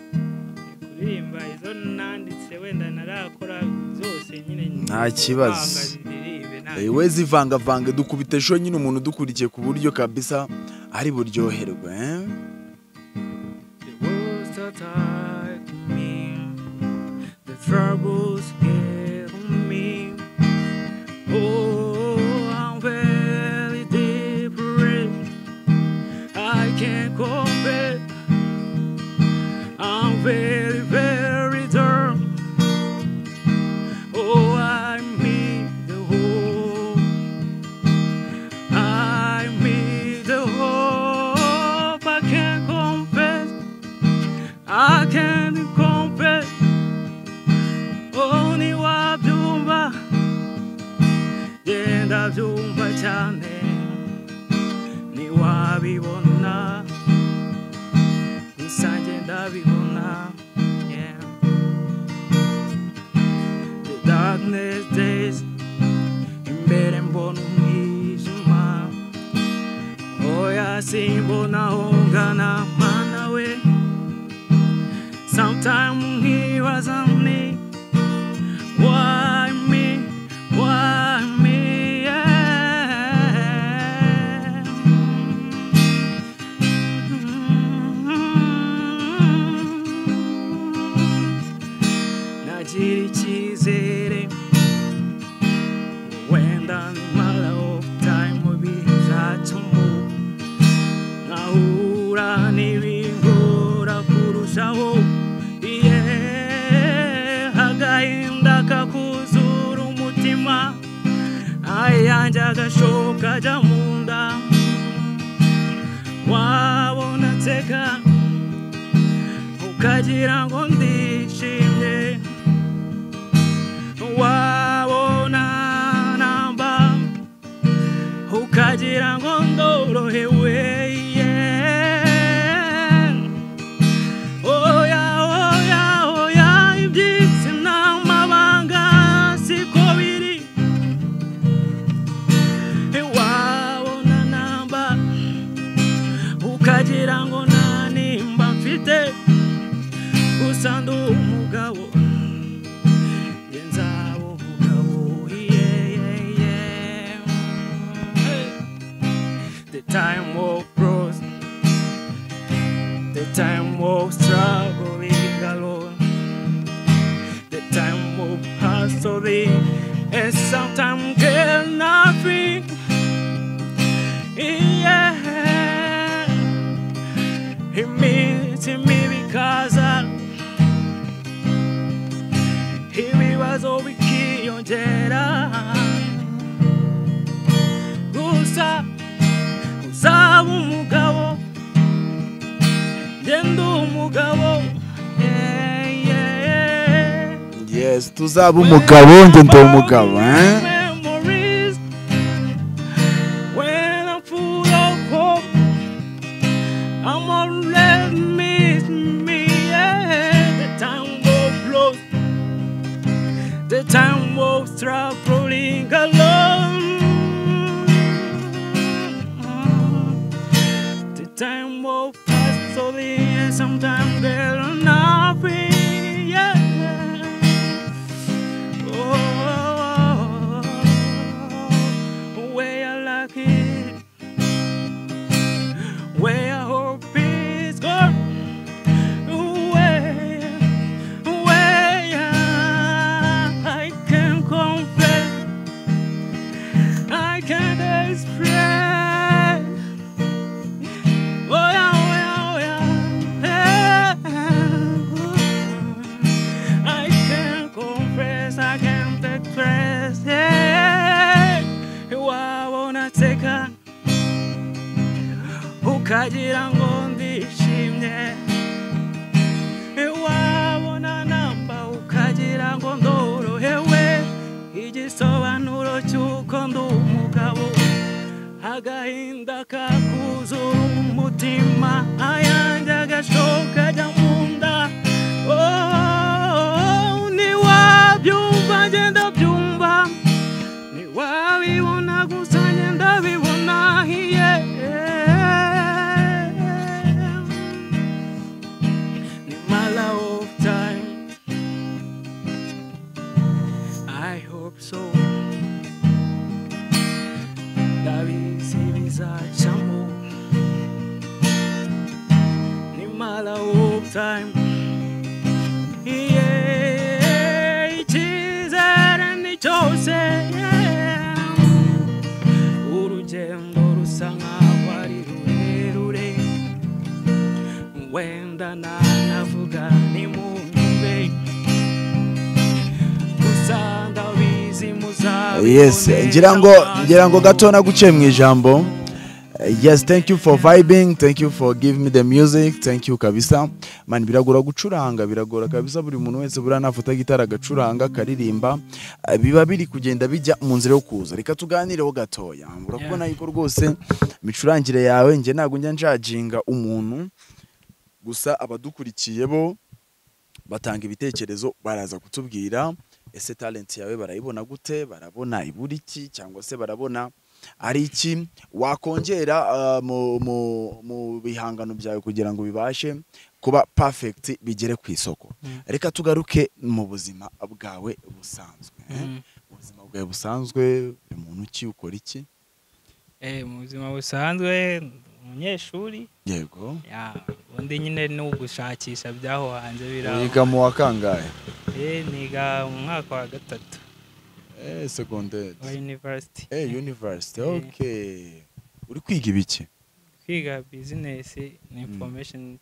Speaker 1: kuririmba izo nanditse wenda narakora zose nyine
Speaker 2: Nta kibazo.
Speaker 1: mpanga ziririmbe, nta
Speaker 2: Eh, we zivangavanga dukubite show nyine umuntu udukurikiye ku buryo kabisa ari buryoherwe eh?
Speaker 1: The words that attack me, the troubles get on me. Oh, I'm very depressed. I can't compare. I'm very, very down. Oh, I need the hope. I need the hope. I can't confess. I can't confess. Only wabyumva genda byumva cyane niwabibona gusa genda bibona yeah. The darkness days imbere mbona umwijima oya simbona aho ngana mana we sometime nkibaza nti why me why me yeah. nagira icyizere wenda mara ofu tayimu bizatuma nkahura n'ibigora kurushaho iye agahinda kakuzura umutima ayanjye agashoka ajya mu nda wabona nseka ukagira ngo ndishimye wabona namba ukagira ngo ndorohewe yeah. oya oya oya iby'isi n'amabanga siko biri wabona namba ukagira ngo nta nimba mfite gusa ndi umugabo njye nzaba umugabo yeyeye the time of growth the time of struggling alone the time of hustling and sometimes get nothing yeah it means to me because I ibibazo bikiyongera gusa uzaba umugabo genda umugabo yeah, yeah.
Speaker 2: yes tuzaba umugabo njye ndi umugabo eh?
Speaker 1: Memories when I'm full of hope, I'ma let miss me. Yeah, the time will flow, the time will stop rolling along. The time will pass slowly, and sometimes there'll not be. Yeah. Oh, where your luck is, where your hope is gone, where, where I can confess, I can express. Oh yeah, oh yeah, oh yeah. I can't confess, I can't express. Yeah. Wabonateka ukagira ngo ndishimye wabona ndi umugabo agahinda kakuzura umutima ayanjye agashoka ajya mu nda Oh, ntiwabyumva ngenda byumva ntiwabibona gusa ngenda bibona hiye ni mala of time I hope so ndabizi bizacamo ni mala of time Yeah, icyizere ni cyose urugendo rusa nkaho ari rurerure wenda nanavuga ni mumbe gusa ndabizi muzabibonera
Speaker 2: yes ngira ngo ngira ngo gato naguciye mu ijambo Eh, yes thank you for vibing thank you for giving me the music thank you kabisa man biragora gucuranga biragora kabisa buri muntu wese buriya nafata gitara agacuranga akaririmba Eh, biba biri kugenda bijya mu nzira yo kuza reka tuganireho gatoya urakubona yuko rwose imicurangire yawe njye ntabwo njya njajinga umuntu gusa abadukurikiye bo batanga ibitekerezo baraza kutubwira ese talent yawe barayibona gute barabona ibura iki cyangwa se barabona ari iki wakongera ah, mu- mu- mu bihangano byawe kugira ngo bibashe kuba perfect bigere ku isoko reka tugaruke mu buzima bwawe busanzwe eh?
Speaker 3: Mm.
Speaker 2: Mu buzima bwawe busanzwe uri muntu ki ukora iki
Speaker 3: Eh, mu buzima busanzwe umunyeshuri
Speaker 2: yego
Speaker 3: ya, ubundi nyine ni ugushakisha byaho hanze biraho
Speaker 2: wiga mu wa kangahe
Speaker 3: Eh, niga mu mwaka wa gatatu
Speaker 2: eh, secondaire
Speaker 3: wa university
Speaker 2: eh, university
Speaker 3: Eh.
Speaker 2: okay uri kwiga ibiki
Speaker 3: kwiga business na information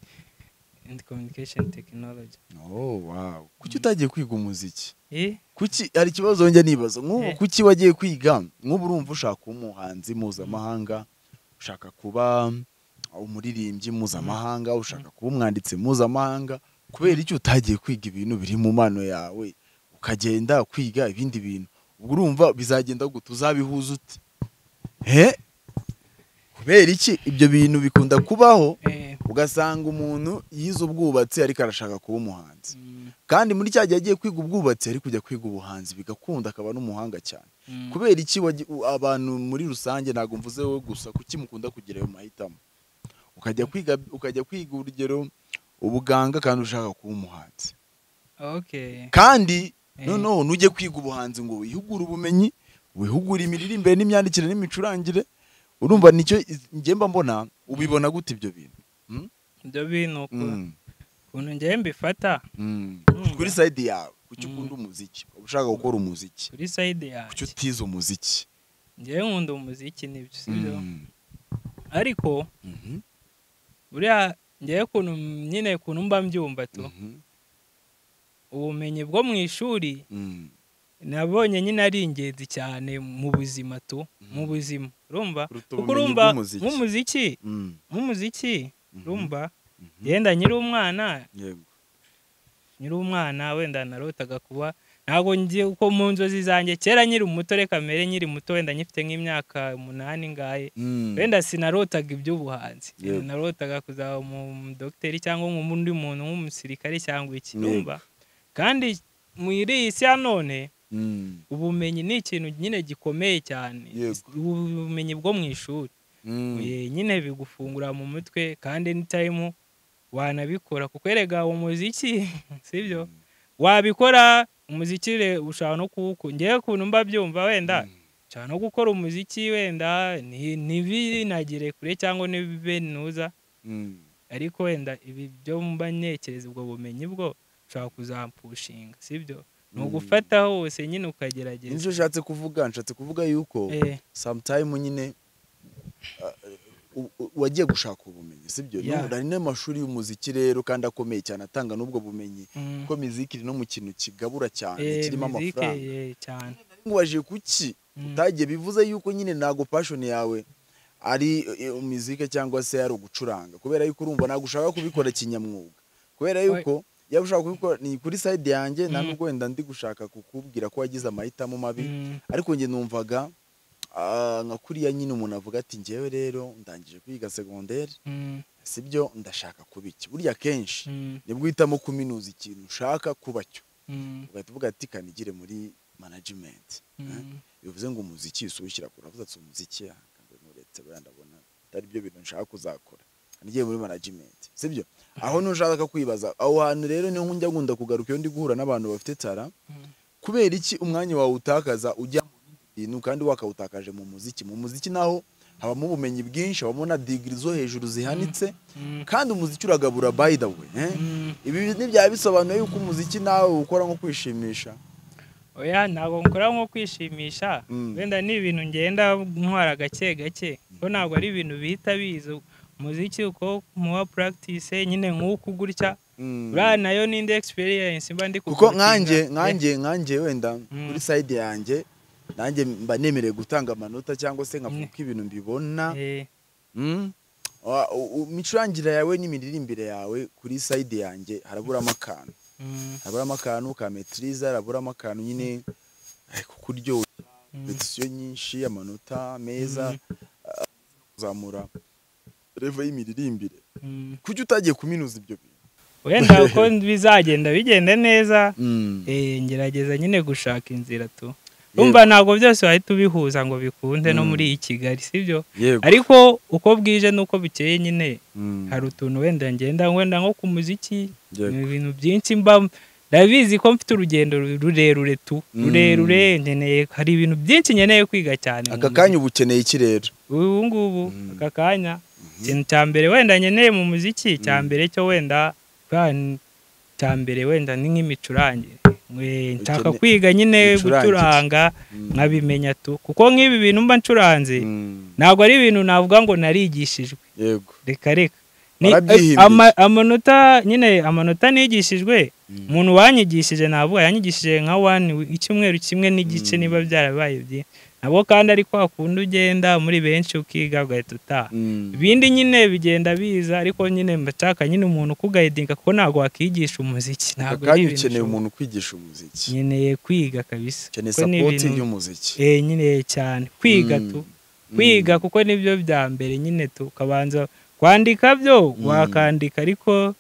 Speaker 3: and communication technology
Speaker 2: oh wow kuki utagiye kwiga umuziki
Speaker 3: Eh,
Speaker 2: kuki hari ikibazo njya nibaza nk'ubu
Speaker 3: Eh.
Speaker 2: kuki wagiye kwiga nk'ubu urumva ushaka kuba umuhanzi mpuzamahanga ushaka kuba umuririmbyi mpuzamahanga ushaka kuba umwanditsi mpuzamahanga kubera iki utagiye kwiga ibintu biri mu mano yawe ukagenda kwiga ibindi bintu ubwo urumva bizagenda gute uzabihuza ute he kubera iki ibyo bintu bikunda kubaho
Speaker 3: eh,
Speaker 2: ugasanga umuntu yize ubwubatsi ariko arashaka kuba umuhanzi
Speaker 3: mm,
Speaker 2: kandi muri cya gihe agiye kwiga ubwubatsi ari kujya kwiga ubuhanzi bigakunda akaba n'umuhanga cyane
Speaker 3: mm.
Speaker 2: kubera iki wagi- u- abantu muri rusange ntabwo mvuze wowe gusa kuki mukunda kugira ayo mahitamo ukajya kwiga ukajya kwiga urugero ubuganga kandi ushaka kuba umuhanzi
Speaker 3: okay
Speaker 2: kandi
Speaker 3: Eh,
Speaker 2: noneho nujye kwiga ubuhanzi ngo wihugure ubumenyi wihugure imiririmbire n'imyandikire n'imicurangire urumva nicyo njye mba mbona ubibona gute ibyo bintu
Speaker 3: ibyo bintu uku-
Speaker 2: Mm,
Speaker 3: ukuntu ngewe mbifata
Speaker 2: mm.
Speaker 3: Mm.
Speaker 2: kuri sayidi yawe kuki
Speaker 3: Mm.
Speaker 2: ukunda umuziki uba ushaka gukora umuziki
Speaker 3: kuri side
Speaker 2: kuki
Speaker 3: yanjye
Speaker 2: utize umuziki
Speaker 3: ngewe nkunda umuziki nibyo sibyo ariko
Speaker 2: Mhm,
Speaker 3: buriya ngewe ukuntu nyine ukuntu mba mbyumva tu
Speaker 2: mhm,
Speaker 3: ubumenyi bwo mu ishuri
Speaker 2: mhm.
Speaker 3: nabonye nyine ari ingenzi cyane mu buzima tu mu buzima urumva
Speaker 2: Kuruta
Speaker 3: kuko
Speaker 2: ubumenyi
Speaker 3: urumva
Speaker 2: bw'umuziki.
Speaker 3: nk'umuziki
Speaker 2: Mm,
Speaker 3: nk'umuziki
Speaker 2: mhm,
Speaker 3: urumva
Speaker 2: mhm.
Speaker 3: yenda nyiri umwana
Speaker 2: Yego.
Speaker 3: nyiri umwana wenda narotaga kuba ntabwo ngiye uko mu nzozi zanjye kera nyiri muto reka mbere nyiri muto wenda nyifite nk'imyaka umunani ngaye
Speaker 2: Mm,
Speaker 3: wenda sinarotaga iby'ubuhanzi
Speaker 2: Yego.
Speaker 3: narotaga kuzaba umudogiteri cyangwa undi muntu nk'umusirikare cyangwa iki
Speaker 2: Yego.
Speaker 3: urumva kandi muri iyi si ya none
Speaker 2: mm,
Speaker 3: ubumenyi ni ikintu nyine gikomeye cyane
Speaker 2: Yego.
Speaker 3: ubumenyi bwo mu ishuri
Speaker 2: mm.
Speaker 3: Eh, nyine bigufungura mu mutwe kandi anytime wanabikora kuko erega umuziki sibyo wabikora umuziki re- ushobora no kuwukunda ngewe ukuntu mba byumva wenda nshobora no gukora umuziki wenda ni- ntibinagire kure cyangwa ntibibe ntuza
Speaker 2: Mm.
Speaker 3: ariko wenda ibi byo mba ntekereza ubwo bumenyi bwo ushobora kuzampushinga sibyo ni
Speaker 2: Mm.
Speaker 3: ugufata hose nyine ukagerageza
Speaker 2: nicyo nshatse kuvuga nshatse kuvuga yuko
Speaker 3: Eh,
Speaker 2: sometime nyine ah, u- u- wagiye gushaka ubumenyi sibyo
Speaker 3: Yeah.
Speaker 2: N'ubu- hari n'amashuri y'umuziki rero kandi akomeye cyane atanga n'ubwo bumenyi
Speaker 3: mm,
Speaker 2: kuko miziki iri no mu kintu kigabura cyane
Speaker 3: eh,
Speaker 2: kirimo
Speaker 3: muzike,
Speaker 2: amafaranga
Speaker 3: eh, cyane
Speaker 2: waje kuki
Speaker 3: Mm.
Speaker 2: utagiye bivuze yuko nyine ntago passion yawe ari eh, umuziki cyangwa se ari ugucuranga kubera yuko urumva ntabwo ushaka kubikora kinyamwuga kubera yuko yaba ushaka kubikora ni kuri side yanjye nta
Speaker 3: Mm.
Speaker 2: nubwo wenda ndi gushaka kukubwira ko wagize amahitamo mabi
Speaker 3: Mm,
Speaker 2: ariko njye numvaga Ah, nka kuriya nyine umuntu avuga ati ngewe rero ndangije kwiga segonderi
Speaker 1: Mm,
Speaker 2: si byo ndashaka kuba iki burya kenshi
Speaker 1: mm,
Speaker 2: nibwo uhitamo kuminuza ikintu ushaka kuba cyo
Speaker 1: mm,
Speaker 2: ugahita uvuga ati kanigire muri management
Speaker 1: mm,
Speaker 2: bivuze ngo umuziki si ushyira kure uravuze ati umuziki ah, ntabwo nuretse buriya ndabona atari byo bintu nshaka kuzakora kanigire muri management si byo aho ntushaka kwibaza aho hantu rero niho njya nkunda kugaruka iyo ndi guhura n'abantu bafite tara
Speaker 1: mm,
Speaker 2: kubera iki umwanya wawe utakaza ujya mu bindi bintu kandi wakawutakaje mu muziki mu muziki naho habamo ubumenyi bwinshi habamo na digiri zo hejuru zihanitse
Speaker 1: mm,
Speaker 2: kandi umuziki uragabura by the way eh?
Speaker 1: mm.
Speaker 2: ibi ntibyaba bisobanuye yuko umuziki nawe ukora nko kwishimisha
Speaker 1: oya ntabwo nkora nko kwishimisha
Speaker 2: Mm.
Speaker 1: wenda ni ibintu ngenda ntwara gake gake ko ntabwo ari ibintu bihita biza umuziki uko muha practice nyine nk'uku gutya
Speaker 2: Mm.
Speaker 1: buriya nayo ni indi experience mba ndi
Speaker 2: kuko
Speaker 1: kugurukinga.
Speaker 2: nkanjye nkanjye nkanjye wenda kuri side yanjye nanjye mba nemerewe gutanga amanota cyangwa se nkavuga uko ibintu mbibona
Speaker 1: Eh,
Speaker 2: Mm. Wa- u- u- imicurangira yawe n'imiririmbire yawe kuri side yanjye haraburamo akantu
Speaker 1: mm,
Speaker 2: haraburamo akantu ka metiriza haraburamo akantu nyine eh, ku kuryoha
Speaker 1: mm,
Speaker 2: petisiyo nyinshi amanota meza ah, kuzamura revo y'imiririmbire
Speaker 1: mm.
Speaker 2: kuki utagiye kuminuza ibyo bintu
Speaker 1: wenda uko bizagenda bigenda neza
Speaker 2: Mm.
Speaker 1: eh, ngerageza nyine gushaka inzira tu umva ntabwo byose wahita ubihuza ngo bikunde no
Speaker 2: Mm.
Speaker 1: muri iyi kigali sibyo
Speaker 2: yego
Speaker 1: ariko uko bwije n'uko bukeye nyine
Speaker 2: Mm.
Speaker 1: hari utuntu wenda ngenda wenda nko ku muziki
Speaker 2: Yego.
Speaker 1: ni ibintu byinshi mba ndabizi ko mfite urugendo rurerure tu
Speaker 2: Mm.
Speaker 1: rurerure nkeneye hari ibintu byinshi nkeneye kwiga cyane mu
Speaker 2: aka
Speaker 1: muziki.
Speaker 2: kanya uba ukeneye iki rero
Speaker 1: ubu ngubu
Speaker 2: Mm.
Speaker 1: aka kanya ikintu cya mbere wenda nkeneye mu muziki cya
Speaker 2: Mm.
Speaker 1: mbere cyo wenda bwa- cya mbere wenda ni nk'imicurangire Mwe- nshaka
Speaker 2: Ukene-
Speaker 1: kwiga nyine
Speaker 2: imicurangire.
Speaker 1: gucuranga
Speaker 2: Mm.
Speaker 1: nkabimenya tu kuko nk'ibi bintu mba ncuranze
Speaker 2: Mm.
Speaker 1: ntabwo ari ibintu navuga ngo narigishijwe
Speaker 2: yego
Speaker 1: reka reka Ni-
Speaker 2: Warabyihimbye.
Speaker 1: eh, ama- amanota nyine amanota nigishijwe
Speaker 2: Mm.
Speaker 1: umuntu wanyigishije navuga yanyigishije nka wani icyumweru kimwe n'igice
Speaker 2: Mm.
Speaker 1: niba byarabaye byinshi nabo kandi ari kwa kundi ugenda muri benshi ukiga ugahita utaha
Speaker 2: Mm.
Speaker 1: ibindi nyine bigenda biza ariko nyine mbashaka nyine umuntu ukugayidinga kuko ntabwo wakigisha umuziki
Speaker 2: aka
Speaker 1: ntabwo ari
Speaker 2: kanya
Speaker 1: ibintu
Speaker 2: ukeneye
Speaker 1: ushobora-
Speaker 2: umuntu ukwigisha umuziki
Speaker 1: nkeneye kwiga kabisa
Speaker 2: ukeneye
Speaker 1: Kuko ni
Speaker 2: sapoti
Speaker 1: ibintu-
Speaker 2: y'umuziki
Speaker 1: eh nyine cyane kwiga
Speaker 2: Mm.
Speaker 1: tu
Speaker 2: Mm.
Speaker 1: kwiga kuko nibyo bya mbere nyine tu ukabanza kwandika byo wakandika ariko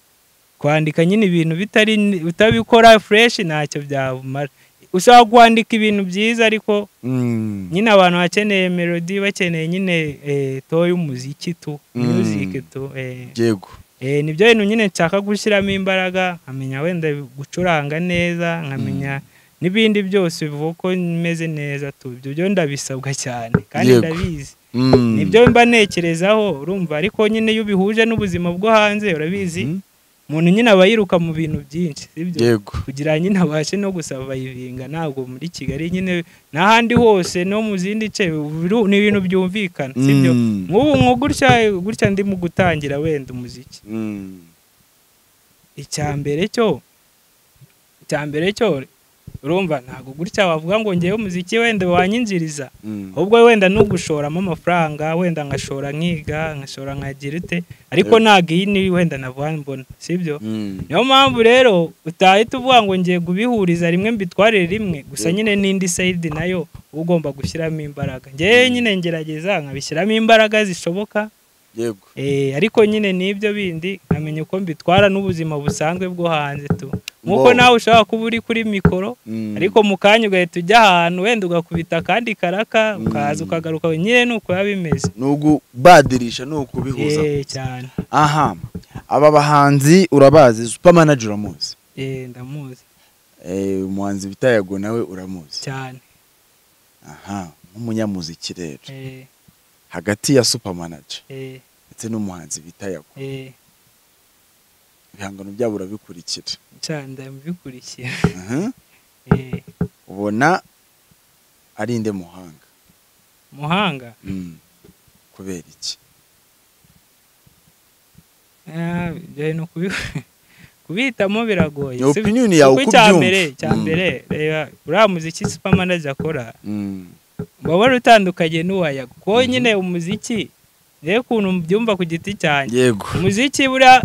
Speaker 1: kwandika nyine ibintu bitari utabikora fureshi ntacyo byamara ushobora kwandika ibintu byiza ariko
Speaker 2: Mm.
Speaker 1: nyine abantu bakeneye melodi bakeneye nyine eh, to y'umuziki tu
Speaker 2: Mm.
Speaker 1: music tu eh,
Speaker 2: yego
Speaker 1: eh, nibyo bintu nyine nshaka gushyiramo imbaraga nkamenya wenda gucuranga neza nkamenya n'ibindi byose bivuga ko meze neza tu ibyo byo ndabisabwa cyane kandi
Speaker 2: Yego.
Speaker 1: ndabizi
Speaker 2: Mm.
Speaker 1: nibyo mba nekerezaho urumva ariko nyine iyo ubihuje n'ubuzima bwo hanze urabizi
Speaker 2: Mm.
Speaker 1: umuntu nyine aba yiruka mu bintu byinshi sibyo
Speaker 2: yego
Speaker 1: kugira ngo nyine abashe no gusavayivinga ntabwo muri kigali nyine n'ahandi hose no mu zindi nce biru- ni ibintu byumvikana sibyo
Speaker 2: Mm.
Speaker 1: nk'ubu nko gutya gutya ndimo gutangira wenda umuziki
Speaker 2: Mm.
Speaker 1: icya mbere cyo icya mbere cyo urumva ntabwo gutya wavuga ngo ngewe umuziki wenda wanyinjiriza
Speaker 2: Mm.
Speaker 1: ubwo wenda nugushoramo amafaranga wenda nkashora nkiga nkashora nkagira ute ariko
Speaker 2: Yego.
Speaker 1: ntabwo iyi ni wenda navuga mbona sibyo
Speaker 2: Mm.
Speaker 1: niyo mpamvu rero utahita uvuga ngo ngiye kubihuriza rimwe mbitwarire rimwe gusa
Speaker 2: Yego.
Speaker 1: nyine n'indi sayidi nayo uba ugomba gushyiramo imbaraga ngewe nyine ngerageza nkabishyiramo imbaraga zishoboka
Speaker 2: yego
Speaker 1: eh, ariko nyine n'ibyo bindi nkamenya uko mbitwara n'ubuzima busanzwe bwo hanze tu nk'uko
Speaker 2: Wow.
Speaker 1: nawe ushobora kuba uri kuri mikoro
Speaker 2: Mm.
Speaker 1: ariko mu kanya ugahita ujya ahantu wenda ugakubita akandi karaka ukaza
Speaker 2: Mm.
Speaker 1: ukagaruka nyine ni uko biba bimeze
Speaker 2: ni ukubadirisha ni ukubihuza
Speaker 1: Eh, cyane
Speaker 2: aha aba bahanzi urabazi super manager uramuzi
Speaker 1: Eh, ndamuzi
Speaker 2: Eh, umuhanzi bita yago nawe uramuzi
Speaker 1: cyane
Speaker 2: aha nk'umunyamuziki rero
Speaker 1: Eh,
Speaker 2: hagati ya super manager
Speaker 1: eh,
Speaker 2: ndetse n'umuhanzi bita yago
Speaker 1: eh.
Speaker 2: ibihangano byabo urabikurikira
Speaker 1: cyane ndabikurikira
Speaker 2: Aha.
Speaker 1: Eh,
Speaker 2: ubona ari inde muhanga
Speaker 1: muhanga
Speaker 2: Mm. kubera iki
Speaker 1: Ah, ibyo ni ukubi- kubihitamo biragoye
Speaker 2: ni
Speaker 1: si-
Speaker 2: opinion yawe
Speaker 1: kuko
Speaker 2: uko
Speaker 1: icya
Speaker 2: ubyumva
Speaker 1: mbere cya
Speaker 2: Mm.
Speaker 1: mbere reba uriya muziki supermanaje akora
Speaker 2: Mm.
Speaker 1: uba wari utandukanye n'uwaya kuko nyine umuziki rero ukuntu mbyumva ku giti cyanjye
Speaker 2: yego
Speaker 1: umuziki buriya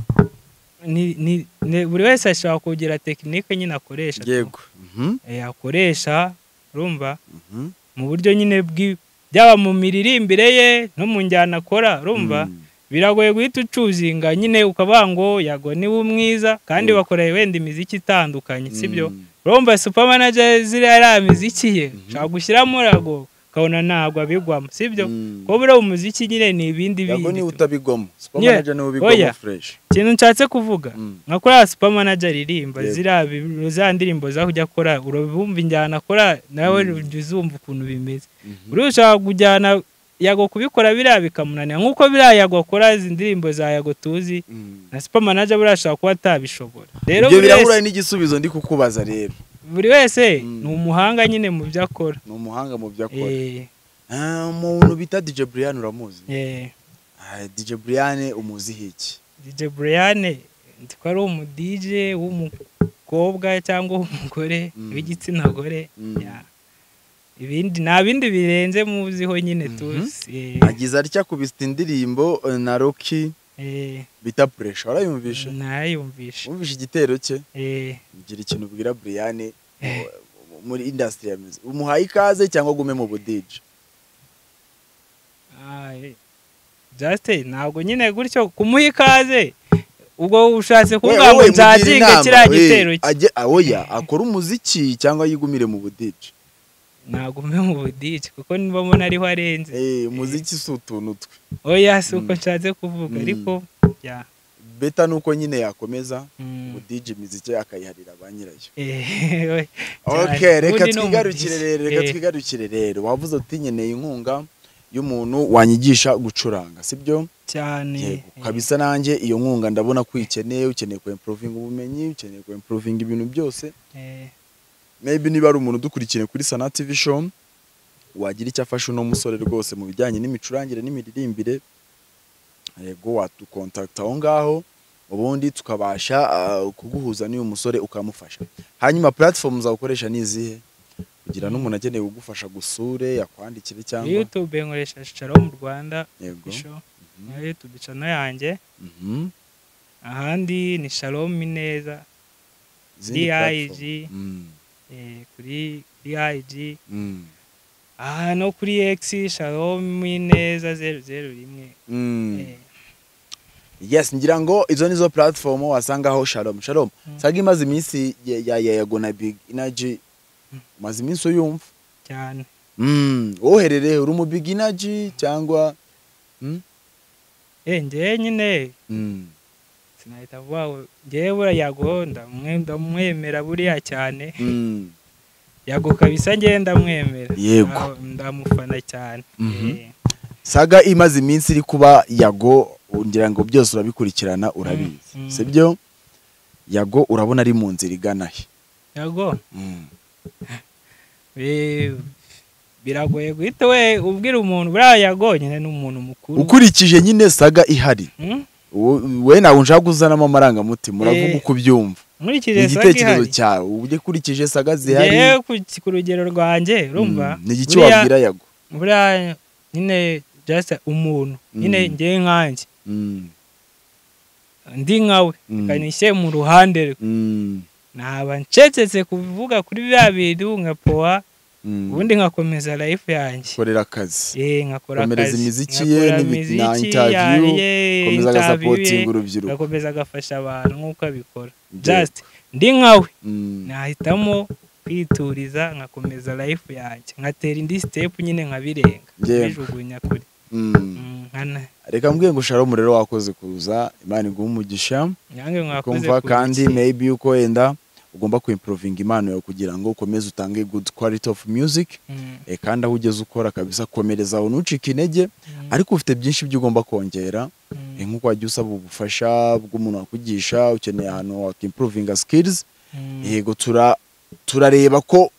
Speaker 1: ni- ni- ni- buri wese ashobora kugira tekinike nyine akoresha tu.
Speaker 2: yego Mhm.
Speaker 1: Eh, akoresha urumva
Speaker 2: Mhm.
Speaker 1: mu buryo nyine bwi- byaba mu miririmbire ye no mu njyana akora urumva
Speaker 2: Mm.
Speaker 1: biragoye guhita ucuzinga nyine ukavuga ngo yago niwe umwiza kandi bakoreye wenda imiziki itandukanye sibyo
Speaker 2: Mm.
Speaker 1: urumva super manager ziriya ari imiziki ye ushobora gushyiramo rago ukabona ntabwo abigwamo sibyo
Speaker 2: Mm.
Speaker 1: kuko buriya umuziki nyine ni ibindi
Speaker 2: Yago
Speaker 1: bindi
Speaker 2: niwe
Speaker 1: tu-
Speaker 2: utabigwamo super
Speaker 1: Yeah.
Speaker 2: manager niwe ubigwamo
Speaker 1: Oya.
Speaker 2: fresh
Speaker 1: ikintu nshatse kuvuga
Speaker 2: Mm.
Speaker 1: nka kuriya super manager aririmba
Speaker 2: Yego.
Speaker 1: ziriya bi- za ndirimbo za kujya akora urabumva injyana akora nawe
Speaker 2: Mm.
Speaker 1: ujya uzumva ukuntu bimeze
Speaker 2: Mhm.
Speaker 1: buriya ushobora kujyana yago kubikora biriya bikamunanira nk'uko biriya yago akora izi ndirimbo za yago tuzi
Speaker 2: Mm.
Speaker 1: na super manager buriya ashobora kuba atabishobora rero
Speaker 2: ibyo
Speaker 1: buri
Speaker 2: birahura
Speaker 1: wese,
Speaker 2: n'igisubizo ndi kukubaza rero
Speaker 1: buri wese
Speaker 2: Mm.
Speaker 1: ni umuhanga nyine mu byo akora
Speaker 2: ni umuhanga mu byo akora
Speaker 1: Eh,
Speaker 2: Ah, umuntu bita DJ Brian uramuzi
Speaker 1: eh,
Speaker 2: Ah, DJ Brian umuziho iki
Speaker 1: DJ Brian nzi ko ari umu DJ w'umukobwa cyangwa w'umugore
Speaker 2: Mm.
Speaker 1: w'igitsina gore
Speaker 2: Mm.
Speaker 1: ya. ibindi nta bindi birenze muziho nyine
Speaker 2: Mhm.
Speaker 1: tuzi Eh,
Speaker 2: agize atya kubita indirimbo eh, na Rocky
Speaker 1: eh,
Speaker 2: bita Pressure warayumvisha
Speaker 1: nayumvishe
Speaker 2: wumvishe igitero cye
Speaker 1: Eh,
Speaker 2: ngira ikintu ubwira Brian mu- muri industry ya music umuhaye ikaze cyangwa agume mu budije
Speaker 1: ah, eh. Just ntabwo nyine gutyo kumuha ikaze ubwo ushatse kuvuga ngo nzazinga kiriya gitero cye
Speaker 2: ajye awoya akora umuziki cyangwa yigumire mu budije
Speaker 1: ntabwo umwe mu budije kuko niba mbona ariho arenze
Speaker 2: eh umuziki si utuntu twe
Speaker 1: oya si uko
Speaker 2: Mm.
Speaker 1: nshatse kuvuga
Speaker 2: Mm.
Speaker 1: ariko ya
Speaker 2: beta nuko nyine yakomeza
Speaker 1: Mm.
Speaker 2: ubudije imiziki ye akayiharira ba nyirayo
Speaker 1: Eh, oya.
Speaker 2: ok
Speaker 1: Cyane.
Speaker 2: reka
Speaker 1: Ubundi ni
Speaker 2: twigarukire
Speaker 1: umudigi.
Speaker 2: rero reka
Speaker 1: Eh.
Speaker 2: twigarukire rero wavuze uti nkeneye inkunga y'umuntu wanyigisha gucuranga sibyo
Speaker 1: cyane
Speaker 2: yego kabisa nanjye iyo nkunga ndabona ko uyikeneye ukeneye ku improvinga ubumenyi ukeneye ku improvinga ibintu byose
Speaker 1: Eh,
Speaker 2: maybe niba ari umuntu udukurikiye kuri sana tv show wagira icyo afasha uno musore rwose mu bijyanye n'imicurangire n'imiririmbire yego watukontakita aho ngaho ubundi tukabasha ah, kuguhuza n'uyu musore ukamufasha hanyuma platform zawukoresha ni izihe kugira n'umuntu akeneye kugufasha gusure yakwandikire
Speaker 1: kuri
Speaker 2: cyangwa
Speaker 1: youtube nkoresha shisharo mu rwanda
Speaker 2: yego
Speaker 1: isho
Speaker 2: Mhm.
Speaker 1: na youtube channel yanjye
Speaker 2: Mhm.
Speaker 1: ahandi ni shalom ineza
Speaker 2: Izindi
Speaker 1: DIG.
Speaker 2: platform. Mm.
Speaker 1: eh, kuri dig
Speaker 2: Mm.
Speaker 1: aha no kuri x shalom ineza zeru zeru rimwe
Speaker 2: Mm.
Speaker 1: Eh,
Speaker 2: yes ngira ngo izo nizo platform wasangaho shalom shalom
Speaker 1: Mm.
Speaker 2: saga imaze iminsi ya- ya ya- yego na big energy umaze iminsi uyumva
Speaker 1: cyane
Speaker 2: Mm, woherereye uri mu big energy cyangwa Mm?
Speaker 1: Eh, njyewe nyine
Speaker 2: Mm.
Speaker 1: sinahita vuba ngo njyewe buriya yago ndamwe- ndamwemera buriya cyane
Speaker 2: Mm.
Speaker 1: yago kabisa njyewe ndamwemera
Speaker 2: Yego.
Speaker 1: Ah, ndamufana cyane
Speaker 2: Mhm.
Speaker 1: Eh,
Speaker 2: saga imaze iminsi iri kuba yago ngira ngo byose urabikurikirana urabizi
Speaker 1: Mm, mm.
Speaker 2: sibyo yago urabona ari mu nzira igana he
Speaker 1: yago
Speaker 2: Mm.
Speaker 1: bi- biragoye guhita we ubwira umuntu buriya yago nyine ni umuntu mukuru
Speaker 2: ukurikije nyine saga ihari
Speaker 1: Mm?
Speaker 2: wo- we nawe nshaka kuzanamo amarangamutima uravuga
Speaker 1: Eh.
Speaker 2: uko ubyumva
Speaker 1: nkurikije
Speaker 2: ni
Speaker 1: saga
Speaker 2: igitekerezo
Speaker 1: ihari
Speaker 2: cyawe ubwo ukurikije saga zihari
Speaker 1: njyewe ku- ku rugero rwanjye urumva
Speaker 2: Mm, ni iki
Speaker 1: buriya-
Speaker 2: wabwira yago
Speaker 1: buriya nyine just umuntu nyine
Speaker 2: Mm.
Speaker 1: njyewe nkanjye
Speaker 2: Mm,
Speaker 1: ndi nkawe
Speaker 2: mm,
Speaker 1: kanishyire mu ruhande rwe
Speaker 2: mm,
Speaker 1: naba ncecetse kuvuga kuri biriya bintu nka powa
Speaker 2: mm.
Speaker 1: ubundi nkakomeza life yange
Speaker 2: korera akazi
Speaker 1: Eh, ngakora
Speaker 2: komereza
Speaker 1: akazi,
Speaker 2: imiziki ye
Speaker 1: ngakora
Speaker 2: n'ibi- na
Speaker 1: imiziki
Speaker 2: interview,
Speaker 1: yanjye, interview ye,
Speaker 2: komeza agasapotinga urubyiruko
Speaker 1: ngakomeza agafasha abantu nk'uko abikora
Speaker 2: Yego.
Speaker 1: just ndi nkawe
Speaker 2: Mm,
Speaker 1: nahitamo kwituriza nkakomeza life yanjye ngatera indi step nyine nkabirenga
Speaker 2: Yego.
Speaker 1: bijugunya kure
Speaker 2: mm.
Speaker 1: Mm, nkana
Speaker 2: reka mbwiye ngo sharomu rero wakoze kuza imana iguha umugisha
Speaker 1: nange mwakoze
Speaker 2: ukumva
Speaker 1: ku
Speaker 2: kandi
Speaker 1: biki.
Speaker 2: maybe uko wenda ugomba kuimprovinga impano yawe kugira ngo ukomeze utange good quality of music
Speaker 1: Mm,
Speaker 2: eh, kandi aho ugeze ukora kabisa komereza aho ntucike intege
Speaker 1: mm,
Speaker 2: ariko ufite byinshi byo ugomba kongera
Speaker 1: mm,
Speaker 2: Eh, nk'uko wajya usaba ubufasha bw'umuntu wakugisha ukeneye ahantu wakimprovinga skills
Speaker 1: mm.
Speaker 2: yego tura turareba ko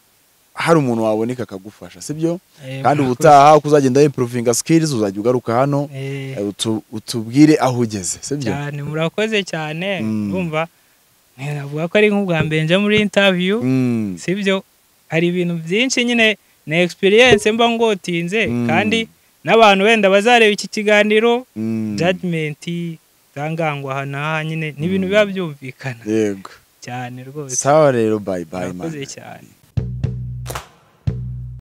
Speaker 2: hari umuntu waboneka akagufasha sibyo
Speaker 1: Eh,
Speaker 2: kandi
Speaker 1: mwakoze.
Speaker 2: ubutaha uko uzagenda improvinga skills uzajya ugaruka hano
Speaker 1: Eh.
Speaker 2: eh, utu- utubwire aho ugeze sibyo
Speaker 1: cyane murakoze cyane
Speaker 2: Mm.
Speaker 1: urumva navuga ko ari nk'ubwa mbere nje muri interview
Speaker 2: Mm,
Speaker 1: sibyo hari ibintu byinshi nyine na experience mba ngotinze
Speaker 2: Mm.
Speaker 1: kandi n'abantu wenda bazareba iki kiganiro
Speaker 2: mm,
Speaker 1: judgment zangangwa aha n'aha nyine ni ibintu biba byumvikana
Speaker 2: yego
Speaker 1: cyane rwose
Speaker 2: sawa rero bye bye
Speaker 1: murakoze
Speaker 2: man.
Speaker 1: cyane